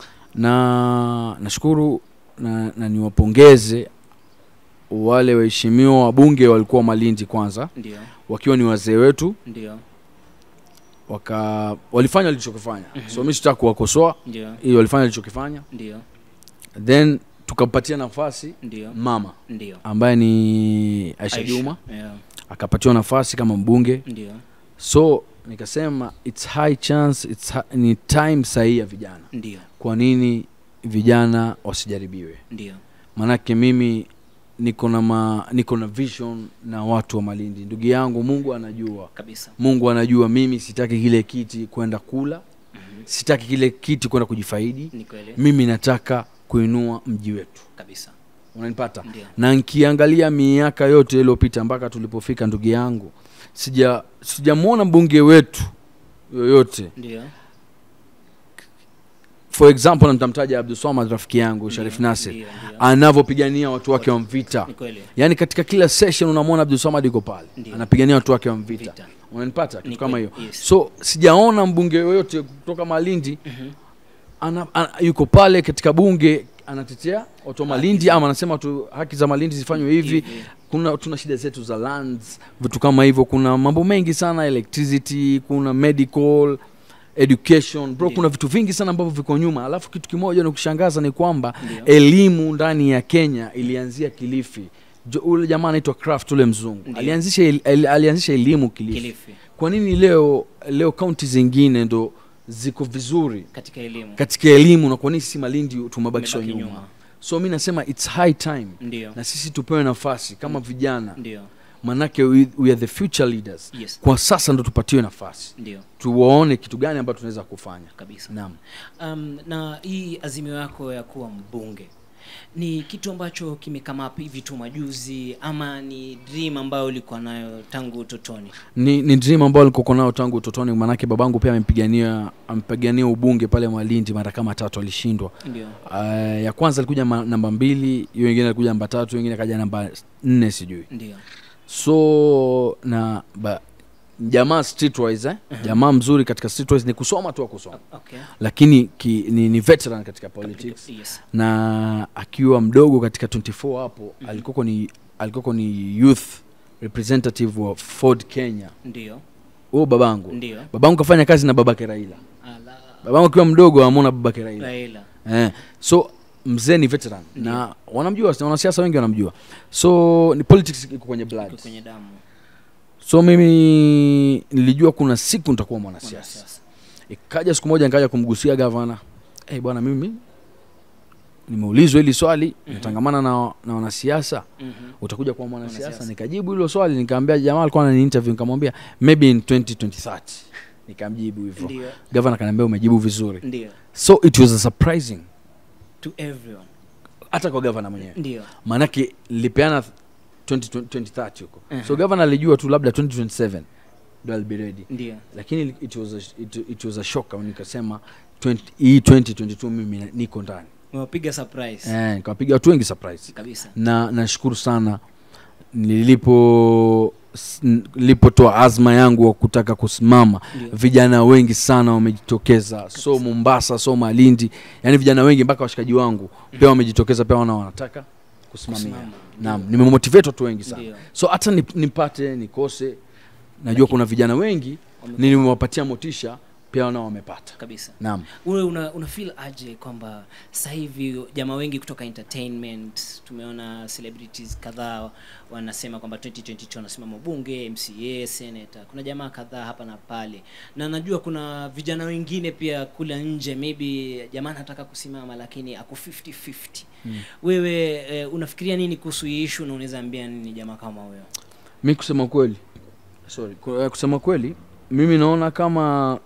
[SPEAKER 1] na nashukuru na, na niwapongeze wale waheshimiwa wabunge walikuwa malindi kwanza
[SPEAKER 2] ndio
[SPEAKER 1] wakiwa ni wazee wetu
[SPEAKER 2] ndio
[SPEAKER 1] waka walifanya walichokifanya so mi sitaka kuwakosoa
[SPEAKER 2] ndio
[SPEAKER 1] ili walifanya walichokifanya
[SPEAKER 2] ndio
[SPEAKER 1] then tukampatia nafasi
[SPEAKER 2] ndio
[SPEAKER 1] mama
[SPEAKER 2] ndio
[SPEAKER 1] ambaye ni aisha
[SPEAKER 2] Aisha.
[SPEAKER 1] juma
[SPEAKER 2] Yeah,
[SPEAKER 1] akapatiwa nafasi kama mbunge
[SPEAKER 2] ndio
[SPEAKER 1] so nikasema its high chance it's ha- ni time sahihi ya vijana
[SPEAKER 2] ndio
[SPEAKER 1] kwa nini vijana wasijaribiwe
[SPEAKER 2] ndio
[SPEAKER 1] maanake mimi niko na ma, niko na vision na watu wa malindi ndugu yangu mungu anajua
[SPEAKER 2] kabisa
[SPEAKER 1] mungu anajua mimi sitaki kile kiti kwenda kula
[SPEAKER 2] Mhm.
[SPEAKER 1] sitaki kile kiti kwenda kujifaidi
[SPEAKER 2] ni kweli
[SPEAKER 1] mimi nataka kuinua mji wetu
[SPEAKER 2] kabisa
[SPEAKER 1] unanipata
[SPEAKER 2] ndio
[SPEAKER 1] na nkiangalia miaka yote iliyopita mpaka tulipofika ndugu yangu sija sijamwona mbunge wetu yoyote
[SPEAKER 2] ndio
[SPEAKER 1] for example nitamtaja abduswamad rafiki yangu sharif
[SPEAKER 2] Ndio,
[SPEAKER 1] nasir
[SPEAKER 2] ndio, ndio.
[SPEAKER 1] anavyopigania watu wake wa mvita
[SPEAKER 2] ni kweli
[SPEAKER 1] yaani katika kila session unamwona abdulsamad iko pale
[SPEAKER 2] Ndio.
[SPEAKER 1] anapigania watu wake wa mvita
[SPEAKER 2] Vita.
[SPEAKER 1] unanipata
[SPEAKER 2] Ni
[SPEAKER 1] kitu kama hiyo
[SPEAKER 2] kweli, yes.
[SPEAKER 1] so sijaona mbunge yoyote kutoka malindi
[SPEAKER 2] Mhm.
[SPEAKER 1] ana, ana, yuko pale katika bunge anatetea watu wa malindi ama anasema tu haki za malindi zifanywe hivi
[SPEAKER 2] Hivi.
[SPEAKER 1] kuna tuna shida zetu za lands vitu kama hivyo kuna mambo mengi sana electricity kuna medical education bro
[SPEAKER 2] Ndio.
[SPEAKER 1] kuna vitu vingi sana ambavyo viko nyuma alafu kitu kimoja ni kushangaza ni kwamba
[SPEAKER 2] Ndio.
[SPEAKER 1] elimu ndani ya kenya ilianzia kilifi Jo- ule jamaa anaitwa craft ule mzungu
[SPEAKER 2] Ndio.
[SPEAKER 1] alianzisha el, el, alianzisha elimu kilifi.
[SPEAKER 2] kilifi
[SPEAKER 1] kwa nini leo leo kaunti zingine ndo ziko vizuri
[SPEAKER 2] katika elimu
[SPEAKER 1] katika elimu na kwa nini sisi malindi tumebakishwa
[SPEAKER 2] Tumebaki
[SPEAKER 1] nyuma
[SPEAKER 2] nyuma.
[SPEAKER 1] so mi nasema its high time
[SPEAKER 2] ndio
[SPEAKER 1] na sisi tupewe nafasi kama vijana
[SPEAKER 2] ndio
[SPEAKER 1] manake we, we are the future leaders
[SPEAKER 2] yes
[SPEAKER 1] kwa sasa ndo tupatiwe nafasi
[SPEAKER 2] ndio
[SPEAKER 1] tuwaone kitu gani ambacho tunaweza kufanya
[SPEAKER 2] kabisa
[SPEAKER 1] naam
[SPEAKER 2] um, na hii azimio yako ya kuwa mbunge ni kitu ambacho kimekama up hivi tu majuzi ama ni dream ambayo ulikuwa nayo tangu utotoni
[SPEAKER 1] ni, ni dream ambayo nilikuwa nayo tangu utotoni manake babangu pia amempigania ampigania ubunge pale malindi mara kama tatu alishindwa
[SPEAKER 2] ndio
[SPEAKER 1] uh, ya kwanza alikuja ma, namba mbili hiyo ingine alikuja namba tatu hiyo ingine akaja namba nne sijui
[SPEAKER 2] ndio
[SPEAKER 1] so na ba, jamaa streetwise eh? jamaa mzuri katika streetwise ni kusoma tu kusoma
[SPEAKER 2] okay
[SPEAKER 1] lakini ki, ni, ni veteran katika politics
[SPEAKER 2] yes
[SPEAKER 1] na akiwa mdogo katika 24 hapo mm alikoko ni alikoko ni youth representative wa ford kenya
[SPEAKER 2] ndio
[SPEAKER 1] huo babangu
[SPEAKER 2] ndio
[SPEAKER 1] babangu kafanya kazi na babake raila
[SPEAKER 2] ala
[SPEAKER 1] babangu akiwa mdogo amona babake raila
[SPEAKER 2] Raila
[SPEAKER 1] eh, so mzee ni veteran na wanamjua wanasiasa wengi wanamjua so ni politics iko kwenye blood
[SPEAKER 2] iko kwenye damu
[SPEAKER 1] so mimi nilijua kuna siku nitakuwa mwanasiasa
[SPEAKER 2] mwanasiasa
[SPEAKER 1] ikaja siku moja nikaja kumgusia gavana hey, bwana mimi nimeulizwa hili swali
[SPEAKER 2] Mhm.
[SPEAKER 1] natangamana na, na wanasiasa
[SPEAKER 2] Mhm.
[SPEAKER 1] utakuja kuwa mwanasiasa
[SPEAKER 2] Mwanasiasa.
[SPEAKER 1] nikajibu hilo swali nikaambia jamaa alikuwa anani interview nikamwambia maybe in 2030 nikamjibu hivyo
[SPEAKER 2] ndio
[SPEAKER 1] gavana kaniambia umejibu vizuri
[SPEAKER 2] ndio
[SPEAKER 1] so it was a surprising
[SPEAKER 2] to everyone
[SPEAKER 1] hata kwa gavana mwenyewe
[SPEAKER 2] ndio
[SPEAKER 1] maanake nilipeana 20 2030 huko
[SPEAKER 2] Mhm.
[SPEAKER 1] so gavana alijua tu labda 2027 ndo I'll be ready
[SPEAKER 2] ndio
[SPEAKER 1] lakini it was a, it, it was a shock nikasema 20, hii 2022 mimi na- niko ndani
[SPEAKER 2] umewapiga surprise
[SPEAKER 1] eh, nikawapiga watu wengi surprise
[SPEAKER 2] kabisa
[SPEAKER 1] na nashukuru sana nilipo s- n- nilipotoa azma yangu wa kutaka kusimama
[SPEAKER 2] Ndio.
[SPEAKER 1] vijana wengi sana wamejitokeza so mombasa so malindi yani vijana wengi mpaka washikaji wangu pia wamejitokeza pia wana wanataka kusimamia
[SPEAKER 2] Kusimama.
[SPEAKER 1] naam nimemotivate watu wengi sana
[SPEAKER 2] Ndio.
[SPEAKER 1] so hata nip- nipate nikose najua kuna vijana wengi
[SPEAKER 2] Wame-
[SPEAKER 1] nimewapatia motisha pia nao wamepata
[SPEAKER 2] kabisa
[SPEAKER 1] naam
[SPEAKER 2] wewe una, una feel aje kwamba sasa hivi jamaa wengi kutoka entertainment tumeona celebrities kadhaa wanasema kwamba 2022 wanasimama bunge mca senator kuna jamaa kadhaa hapa na pale na najua kuna vijana wengine pia kule nje maybe jamaa anataka kusimama lakini ako 50-50 mm. wewe eh, unafikiria nini kuhusu hii issue na unaweza ambia nini jamaa kama huyo
[SPEAKER 1] mi kusema kweli sorry ku- eh, kusema kweli mimi naona kama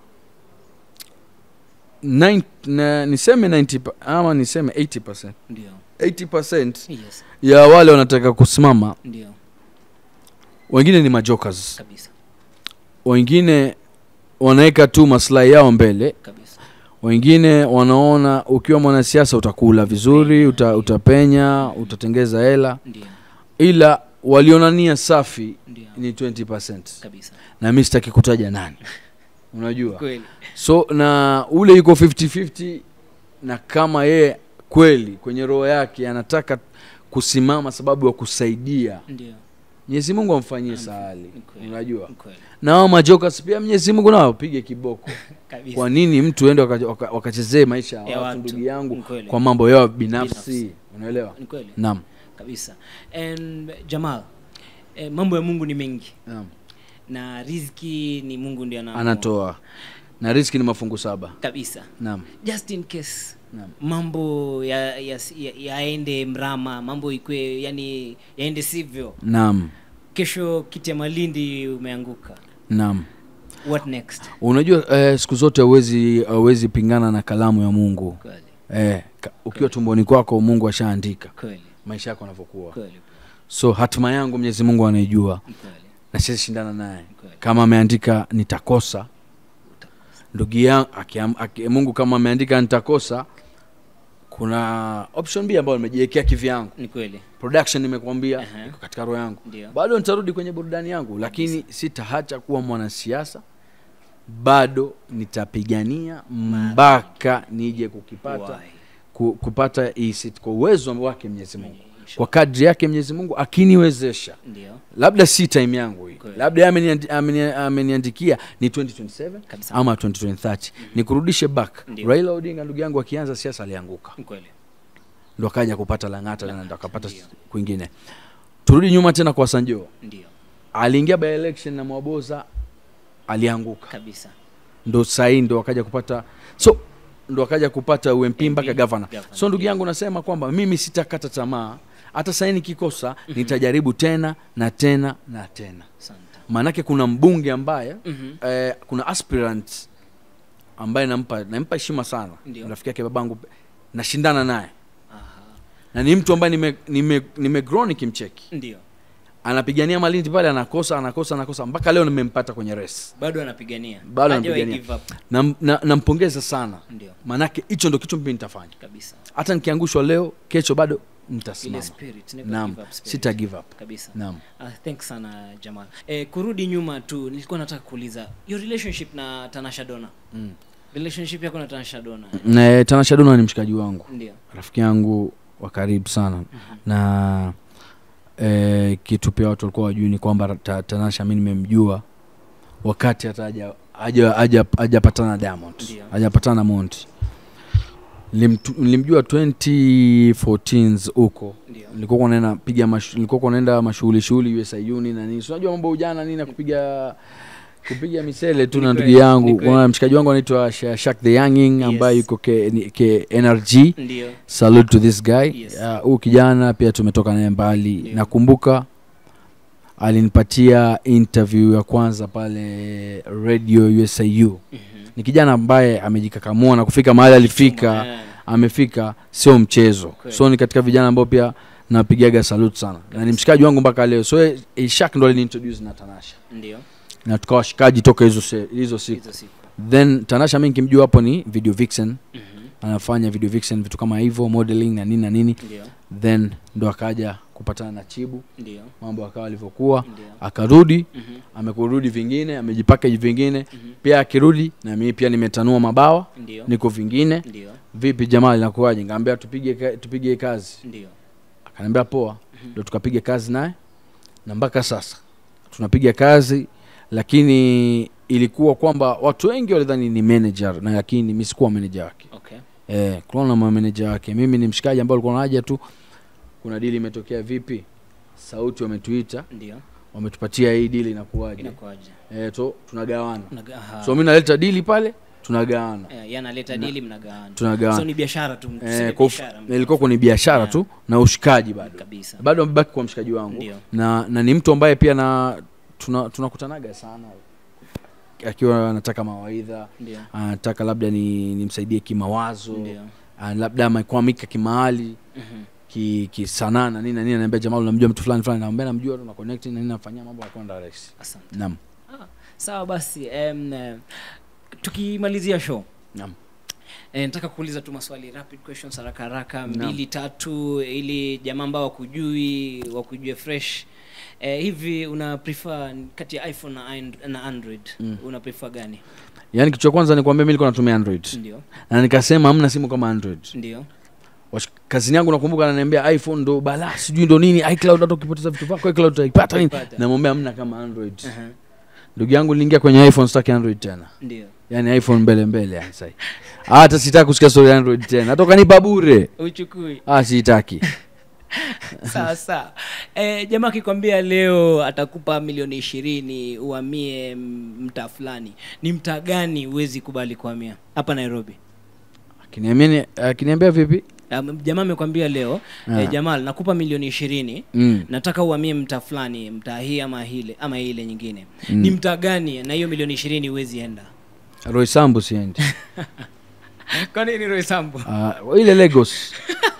[SPEAKER 1] nine, na, niseme 90 pa- ama niseme 80
[SPEAKER 2] ndio
[SPEAKER 1] 80
[SPEAKER 2] yes
[SPEAKER 1] ya wale wanataka kusimama
[SPEAKER 2] ndio
[SPEAKER 1] wengine ni majokers
[SPEAKER 2] kabisa
[SPEAKER 1] wengine wanaweka tu maslahi yao mbele
[SPEAKER 2] kabisa
[SPEAKER 1] wengine wanaona ukiwa mwanasiasa utakula vizuri uta, utapenya utatengeza hela
[SPEAKER 2] ndio
[SPEAKER 1] ila waliona nia safi
[SPEAKER 2] ndio
[SPEAKER 1] ni 20
[SPEAKER 2] kabisa
[SPEAKER 1] na mi sitaki kutaja nani unajua
[SPEAKER 2] kweli
[SPEAKER 1] so na ule yuko 50-50 na kama yeye kweli kwenye roho yake anataka kusimama sababu ya kusaidia
[SPEAKER 2] ndio
[SPEAKER 1] mwenyezi mungu amfanyie sahali
[SPEAKER 2] Ni kweli.
[SPEAKER 1] unajua
[SPEAKER 2] Ni kweli
[SPEAKER 1] na hao majokas pia mwenyezi mungu nao apige kiboko
[SPEAKER 2] kabisa
[SPEAKER 1] kwa nini mtu ende wakachezee waka, wakachezee maisha ya
[SPEAKER 2] Ya
[SPEAKER 1] watu
[SPEAKER 2] watu.
[SPEAKER 1] ndugu yangu
[SPEAKER 2] Ni kweli.
[SPEAKER 1] kwa mambo yao binafsi
[SPEAKER 2] Binafsi.
[SPEAKER 1] unaelewa
[SPEAKER 2] ni kweli
[SPEAKER 1] naam
[SPEAKER 2] kabisa and jamal eh, mambo ya mungu ni mengi
[SPEAKER 1] naam
[SPEAKER 2] na riziki ni mungu ndio anaamua.
[SPEAKER 1] anatoa na riski ni mafungu saba
[SPEAKER 2] kabisa
[SPEAKER 1] naam
[SPEAKER 2] just in case
[SPEAKER 1] naam
[SPEAKER 2] mambo yaende ya, ya, yaende mrama mambo ikwe yani yaende sivyo
[SPEAKER 1] naam
[SPEAKER 2] kesho kiti ya malindi umeanguka
[SPEAKER 1] naam
[SPEAKER 2] what next
[SPEAKER 1] unajua eh, siku zote hauwezi hauwezi pingana na kalamu ya mungu
[SPEAKER 2] kweli
[SPEAKER 1] eh, ka, ukiwa tumboni kwako mungu ashaandika
[SPEAKER 2] kweli
[SPEAKER 1] maisha yako yanavyokuwa
[SPEAKER 2] kweli
[SPEAKER 1] so hatima yangu mwenyezi mungu anaijua
[SPEAKER 2] ni kweli
[SPEAKER 1] na siwezi shindana naye
[SPEAKER 2] kweli
[SPEAKER 1] kama ameandika nitakosa ndugu yangu akiam- aki- mungu kama ameandika nitakosa kuna option b ambayo nimejiwekea kivyangu
[SPEAKER 2] ni kweli
[SPEAKER 1] production nimekwambia
[SPEAKER 2] Aha.
[SPEAKER 1] iko katika roho yangu
[SPEAKER 2] ndio
[SPEAKER 1] bado nitarudi kwenye burudani yangu lakini sitaacha kuwa mwanasiasa bado nitapigania mpaka nije kukipata
[SPEAKER 2] Why?
[SPEAKER 1] ku, kupata hii seat kwa uwezo wake mwenyezi mungu kwa kadri yake mwenyezi mungu akiniwezesha
[SPEAKER 2] ndio
[SPEAKER 1] labda si time yangu hii
[SPEAKER 2] Kweli.
[SPEAKER 1] labda yeye ameniandi- ameni- ameniandikia ni 2027
[SPEAKER 2] Kabisa.
[SPEAKER 1] ama 2030 nikurudishe back
[SPEAKER 2] Ndio.
[SPEAKER 1] raila odinga ndugu yangu akianza siasa alianguka
[SPEAKER 2] ni kweli
[SPEAKER 1] ndo akaja kupata lang'ata na ndo akapata
[SPEAKER 2] Ndio.
[SPEAKER 1] kwingine turudi nyuma tena kwa sanjo
[SPEAKER 2] ndio
[SPEAKER 1] aliingia by election na mwaboza alianguka
[SPEAKER 2] kabisa
[SPEAKER 1] ndo sahii ndo akaja kupata so ndo akaja kupata ump mpaka
[SPEAKER 2] MP,
[SPEAKER 1] gavana
[SPEAKER 2] governor,
[SPEAKER 1] so ndugu
[SPEAKER 2] ndio.
[SPEAKER 1] yangu nasema kwamba mimi sitakata tamaa hata sahii nikikosa nitajaribu tena na tena na tena
[SPEAKER 2] asante
[SPEAKER 1] maanake kuna mbunge ambaye
[SPEAKER 2] Mhm.
[SPEAKER 1] eh, kuna aspirant ambaye nampa nampa heshima sana
[SPEAKER 2] Ndio.
[SPEAKER 1] rafiki yake babangu nashindana naye
[SPEAKER 2] Aha.
[SPEAKER 1] na ni mtu ambaye nime, nime, nimegrow nikimcheki
[SPEAKER 2] ndio
[SPEAKER 1] anapigania malindi pale anakosa anakosa anakosa mpaka leo nimempata kwenye race
[SPEAKER 2] bado anapigania
[SPEAKER 1] Bado
[SPEAKER 2] Hajawahi
[SPEAKER 1] anapigania.
[SPEAKER 2] give up.
[SPEAKER 1] Nam- na- nampongeza sana
[SPEAKER 2] ndio
[SPEAKER 1] maanake hicho ndo kitu mimi nitafanya
[SPEAKER 2] kabisa
[SPEAKER 1] hata nikiangushwa leo kesho bado
[SPEAKER 2] ile
[SPEAKER 1] nitasimama
[SPEAKER 2] spirit never
[SPEAKER 1] naam
[SPEAKER 2] give up spirit.
[SPEAKER 1] sita give up
[SPEAKER 2] kabisa
[SPEAKER 1] naam
[SPEAKER 2] Uh, thanks sana jamal eh, kurudi nyuma tu nilikuwa nataka kuuliza your relationship na tanasha dona
[SPEAKER 1] mm.
[SPEAKER 2] relationship yako na tanasha dona
[SPEAKER 1] Na, tanasha dona ni mshikaji wangu
[SPEAKER 2] ndio
[SPEAKER 1] rafiki yangu wa karibu sana na eh, kitu pia watu walikuwa wajui ni kwamba ta, tanasha mi nimemjua wakati hata haja- haja- haja- hajapatana na diamond
[SPEAKER 2] Ndio.
[SPEAKER 1] hajapatana na monti Nilimtu- nilimjua 2014 huko
[SPEAKER 2] ndio
[SPEAKER 1] nilikuwa naenda piga mashu- nilikuwa naenda mashughuli shughuli USIuni na nini Si unajua mambo ya ujana nini na kupiga kupiga misele tu
[SPEAKER 2] Ni
[SPEAKER 1] na ndugu
[SPEAKER 2] kweli, ni
[SPEAKER 1] yangu
[SPEAKER 2] kweli.
[SPEAKER 1] kuna mshikaji wangu anaitwa Sha- Shak the Younging ambaye
[SPEAKER 2] Yes.
[SPEAKER 1] yuko ke, ni- ke NRG
[SPEAKER 2] ndio
[SPEAKER 1] salute to this guy
[SPEAKER 2] Yes.
[SPEAKER 1] Ah, huyu kijana pia tumetoka naye mbali
[SPEAKER 2] Ndio.
[SPEAKER 1] nakumbuka alinipatia interview ya kwanza pale radio usiu
[SPEAKER 2] Mhm.
[SPEAKER 1] ni kijana ambaye amejikakamua na kufika mahali alifika
[SPEAKER 2] Eh,
[SPEAKER 1] amefika sio mchezo
[SPEAKER 2] Kweli.
[SPEAKER 1] so ni katika vijana ambao pia napigaga salute sana na ni mshikaji wangu mpaka leo so eh, ishak ndo aliniintroduce na tanasha
[SPEAKER 2] ndio
[SPEAKER 1] na tukawa washikaji toka hizo se- hizo siku
[SPEAKER 2] hizo siku
[SPEAKER 1] then tanasha mi nikimjua hapo ni video vixen
[SPEAKER 2] Mhm.
[SPEAKER 1] anafanya video vixen vitu kama hivyo modeling na nini na nini
[SPEAKER 2] ndio
[SPEAKER 1] then ndo akaja kupatana na chibu
[SPEAKER 2] ndio
[SPEAKER 1] mambo akawa alivyokuwa
[SPEAKER 2] ndio
[SPEAKER 1] akarudi
[SPEAKER 2] Mhm.
[SPEAKER 1] amekurudi vingine amejipakeji vingine
[SPEAKER 2] Mhm.
[SPEAKER 1] pia akirudi na mimi pia nimetanua mabawa
[SPEAKER 2] ndio
[SPEAKER 1] niko vingine
[SPEAKER 2] ndio
[SPEAKER 1] vipi jamaa linakuwaje ngaambia tupige ka- tupige kazi
[SPEAKER 2] ndio
[SPEAKER 1] akaniambia poa ndo tukapiga kazi naye na mpaka sasa tunapiga kazi lakini ilikuwa kwamba watu wengi walidhani ni manager na lakini mi sikuwa manager wake
[SPEAKER 2] okay.
[SPEAKER 1] eh, kulikuwa na mameneja wake mimi ni mshikaji ambao alikuwa naja tu kuna dili imetokea vipi sauti wametuita
[SPEAKER 2] ndio
[SPEAKER 1] wametupatia hii dili inakuwaje
[SPEAKER 2] inakuaje
[SPEAKER 1] eh, to tunagawana
[SPEAKER 2] Unaga- aha.
[SPEAKER 1] so mi naleta dili pale tunagawana
[SPEAKER 2] Eh, yeye analeta dili mnagawana
[SPEAKER 1] tunagawana
[SPEAKER 2] so ni biashara tu tuseme
[SPEAKER 1] eh, kwa ufu-
[SPEAKER 2] biashara,
[SPEAKER 1] ilikuwa kwenye biashara
[SPEAKER 2] Yeah.
[SPEAKER 1] tu na ushikaji bado
[SPEAKER 2] kabisa
[SPEAKER 1] bado amebaki kwa mshikaji wangu
[SPEAKER 2] Ndio.
[SPEAKER 1] na na ni mtu ambaye pia na tuna- tunakutanaga sana akiwa anataka mawaidha
[SPEAKER 2] ndio
[SPEAKER 1] anataka labda ni nimsaidie kimawazo
[SPEAKER 2] ndio
[SPEAKER 1] Ah, labda amekwamika kimahali
[SPEAKER 2] Mhm.
[SPEAKER 1] ki kisanaa na nini na nini anaambia jamaa unamjua mtu fulani fulani naambia namjua tu na connect na nini nafanyia mambo yanakwenda rahisi
[SPEAKER 2] asante
[SPEAKER 1] naam
[SPEAKER 2] sawa basi em, eh, tukimalizia show
[SPEAKER 1] naam
[SPEAKER 2] E, nataka kuuliza tu maswali rapid questions haraka haraka
[SPEAKER 1] Naam.
[SPEAKER 2] mbili tatu ili jamaa ambao wakujui wakujue fresh e, hivi una prefer kati ya iphone na, and- na android
[SPEAKER 1] Mm.
[SPEAKER 2] una prefer gani
[SPEAKER 1] yaani kitu cha kwanza nikwambia mi nilikuwa natumia android
[SPEAKER 2] ndio
[SPEAKER 1] na nikasema hamna simu kama android
[SPEAKER 2] ndio
[SPEAKER 1] Wash- kazini yangu nakumbuka ananiambia iphone ndo balaa sijui ndo nini icloud hata ukipoteza vitu vyako icloud utaipata nini
[SPEAKER 2] Utaipata.
[SPEAKER 1] namwambia hamna kama android
[SPEAKER 2] Aha,
[SPEAKER 1] ndugu yangu niliingia kwenye iphone sitaki android tena
[SPEAKER 2] ndio
[SPEAKER 1] yaani iphone mbele mbele yani sasa hata sitaki kusikia story ya android tena hata ukanipa bure
[SPEAKER 2] uchukui
[SPEAKER 1] ah siitaki
[SPEAKER 2] sawa sawa e, jamaa akikwambia leo atakupa milioni ishirini uhamie m- mtaa fulani ni mtaa gani huwezi kubali kuhamia hapa nairobi
[SPEAKER 1] akiniambia ni- akiniambia vipi
[SPEAKER 2] Um, jamaa amekwambia leo
[SPEAKER 1] Ah.
[SPEAKER 2] eh, jamal nakupa milioni ishirini
[SPEAKER 1] mm.
[SPEAKER 2] nataka uhamie mtaa fulani mtaa hii ama hile ama ile nyingine
[SPEAKER 1] Mm.
[SPEAKER 2] ni mtaa gani na hiyo milioni ishirini huwezi enda
[SPEAKER 1] roy sambu siendi
[SPEAKER 2] kwa nini roisambo
[SPEAKER 1] uh, ile lagos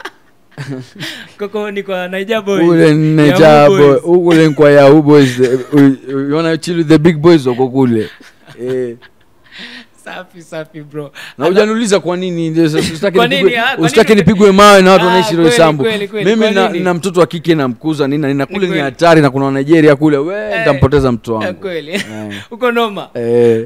[SPEAKER 2] koko ni kwa naija boy
[SPEAKER 1] ule nejabo ule nkwa yahoo boys the- u- u- you wanna chill with the big boys wako kule eh.
[SPEAKER 2] safi safi bro
[SPEAKER 1] na ujaniuliza kwa nini ndio sasa usitaki
[SPEAKER 2] Kwa nini,
[SPEAKER 1] nipigwe-
[SPEAKER 2] ah, kwa
[SPEAKER 1] usitaki
[SPEAKER 2] nini-
[SPEAKER 1] nipigwe mawe na watu
[SPEAKER 2] Ah,
[SPEAKER 1] wanaishi
[SPEAKER 2] kweli,
[SPEAKER 1] roisambu
[SPEAKER 2] kweli, kweli,
[SPEAKER 1] mimi
[SPEAKER 2] kwa
[SPEAKER 1] na,
[SPEAKER 2] nini?
[SPEAKER 1] na mtoto wa kike namkuza nini na nini na kule ni
[SPEAKER 2] kweli.
[SPEAKER 1] hatari na kuna wa nigeria kule we
[SPEAKER 2] Eh,
[SPEAKER 1] nitampoteza mtu
[SPEAKER 2] Eh,
[SPEAKER 1] wangu
[SPEAKER 2] kweli
[SPEAKER 1] Eh.
[SPEAKER 2] uko noma
[SPEAKER 1] Eh.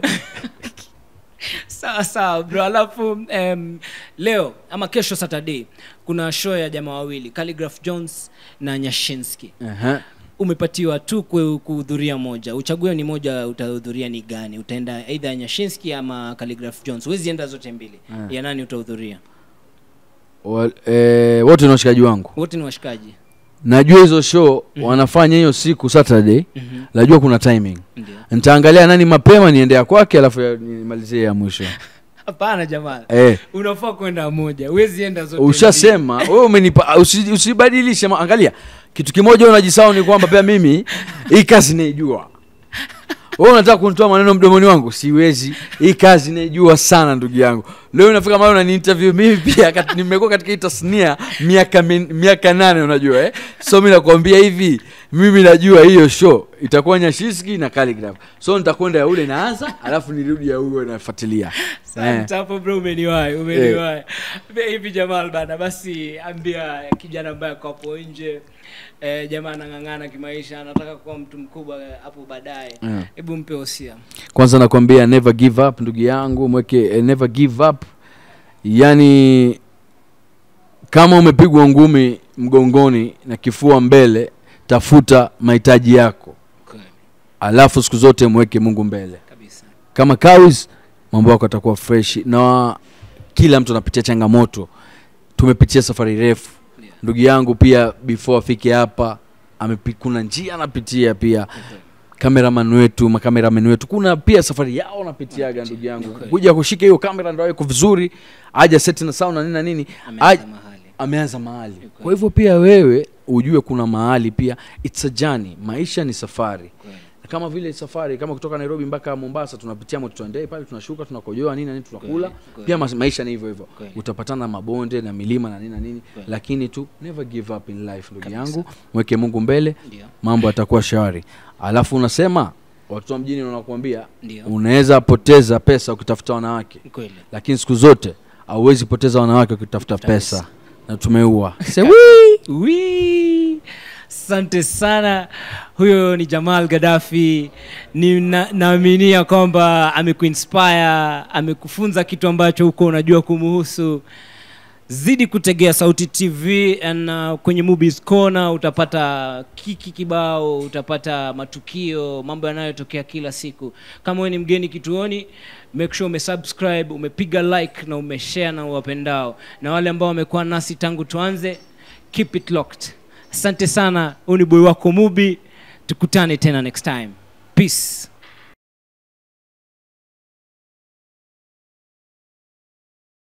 [SPEAKER 2] sawa sawa bro alafu um, leo ama kesho saturday kuna show ya jamaa wawili Calligraph jones na nyashinski
[SPEAKER 1] Aha.
[SPEAKER 2] umepatiwa tu ku- kuhudhuria moja uchague ni moja utahudhuria ni gani utaenda aidha ya nyashinski ama Calligraph jones huwezi enda zote mbili
[SPEAKER 1] Ah.
[SPEAKER 2] ya nani utahudhuria
[SPEAKER 1] Wal- eh, wote ni washikaji wangu
[SPEAKER 2] wote ni washikaji
[SPEAKER 1] najua hizo show wanafanya hiyo siku saturday
[SPEAKER 2] Mhm.
[SPEAKER 1] najua kuna timing
[SPEAKER 2] ndio
[SPEAKER 1] nitaangalia nani mapema niende ya kwake alafu ya- nimalizie ya mwisho
[SPEAKER 2] hapana jamaa
[SPEAKER 1] eh,
[SPEAKER 2] unafaa kwenda moja huwezi enda zote mbili.
[SPEAKER 1] ushasema wewe umenipa usi- usibadilishe ma- angalia kitu kimoja unajisahau ni kwamba pia mimi hii kazi naijua wewe unataka kunitoa maneno mdomoni wangu siwezi hii kazi naijua sana ndugu yangu leo inafika mahali unani interview mimi pia kat, nimekuwa katika hii tasnia miaka min, miaka nane unajua eh? so mi nakwambia hivi mimi najua hiyo show itakuwa nyashiski na Calligraph so nitakwenda ya ule naanza alafu nirudi ya huyo nafuatilia eh.
[SPEAKER 2] Asante hapo bro umeniwahi umeniwahi Be- hivi jamal bana basi ambia kijana ambaye ako hapo nje eh, jamaa anang'ang'ana kimaisha anataka kuwa mtu mkubwa eh, hapo baadaye
[SPEAKER 1] Mm.
[SPEAKER 2] hebu mpe hosia
[SPEAKER 1] kwanza nakwambia never give up ndugu yangu mweke eh, never give up yani kama umepigwa ngumi mgongoni na kifua mbele tafuta mahitaji yako
[SPEAKER 2] Kweli,
[SPEAKER 1] alafu siku zote mweke mungu mbele
[SPEAKER 2] kabisa
[SPEAKER 1] kama kawis mambo yako atakuwa fresh na kila mtu anapitia changamoto tumepitia safari refu
[SPEAKER 2] Yeah.
[SPEAKER 1] ndugu yangu pia before afike hapa amepi- kuna njia anapitia pia kameraman wetu makameraman wetu kuna pia safari yao wanapitiaga ndugu yangu
[SPEAKER 2] Ni kweli.
[SPEAKER 1] kuja kushika hiyo kamera ndo iko vizuri aja seti na sound na nini na nini
[SPEAKER 2] ameanza
[SPEAKER 1] Aj-
[SPEAKER 2] mahali
[SPEAKER 1] ameanza mahali
[SPEAKER 2] kweli.
[SPEAKER 1] kwa hivyo pia wewe ujue kuna mahali pia it's a journey maisha ni safari
[SPEAKER 2] Kweli.
[SPEAKER 1] kama vile safari kama kutoka nairobi mpaka mombasa tunapitia mototandei pale tunashuka tunakojoa nini na nini tunakula
[SPEAKER 2] Kweli, kweli.
[SPEAKER 1] pia mas- maisha ni hivyo hivyo
[SPEAKER 2] Kweli.
[SPEAKER 1] utapatana na mabonde na milima na nini na nini
[SPEAKER 2] Kweli.
[SPEAKER 1] lakini tu never give up in life ndugu
[SPEAKER 2] Kabisa.
[SPEAKER 1] yangu mweke mungu mbele
[SPEAKER 2] ndio
[SPEAKER 1] mambo yatakuwa shwari alafu unasema watu wa mjini wanakuambia
[SPEAKER 2] ndio
[SPEAKER 1] unaweza poteza pesa ukitafuta wanawake
[SPEAKER 2] kweli
[SPEAKER 1] lakini siku zote hauwezi poteza wanawake ukitafuta
[SPEAKER 2] Tafuta
[SPEAKER 1] pesa na tumeua
[SPEAKER 2] Wee! asante sana huyo ni jamal gadafi ni na, naaminia kwamba amekuinspire amekufunza kitu ambacho huko unajua kumuhusu zidi kutegea sauti tv and uh, kwenye movies corner utapata kiki kibao utapata matukio mambo yanayotokea kila siku kama wewe ni mgeni kituoni make sure umesubscribe umepiga like na umeshare na uwapendao na wale ambao wamekuwa nasi tangu tuanze keep it locked asante sana huu ni boy wako mubi tukutane tena next time peace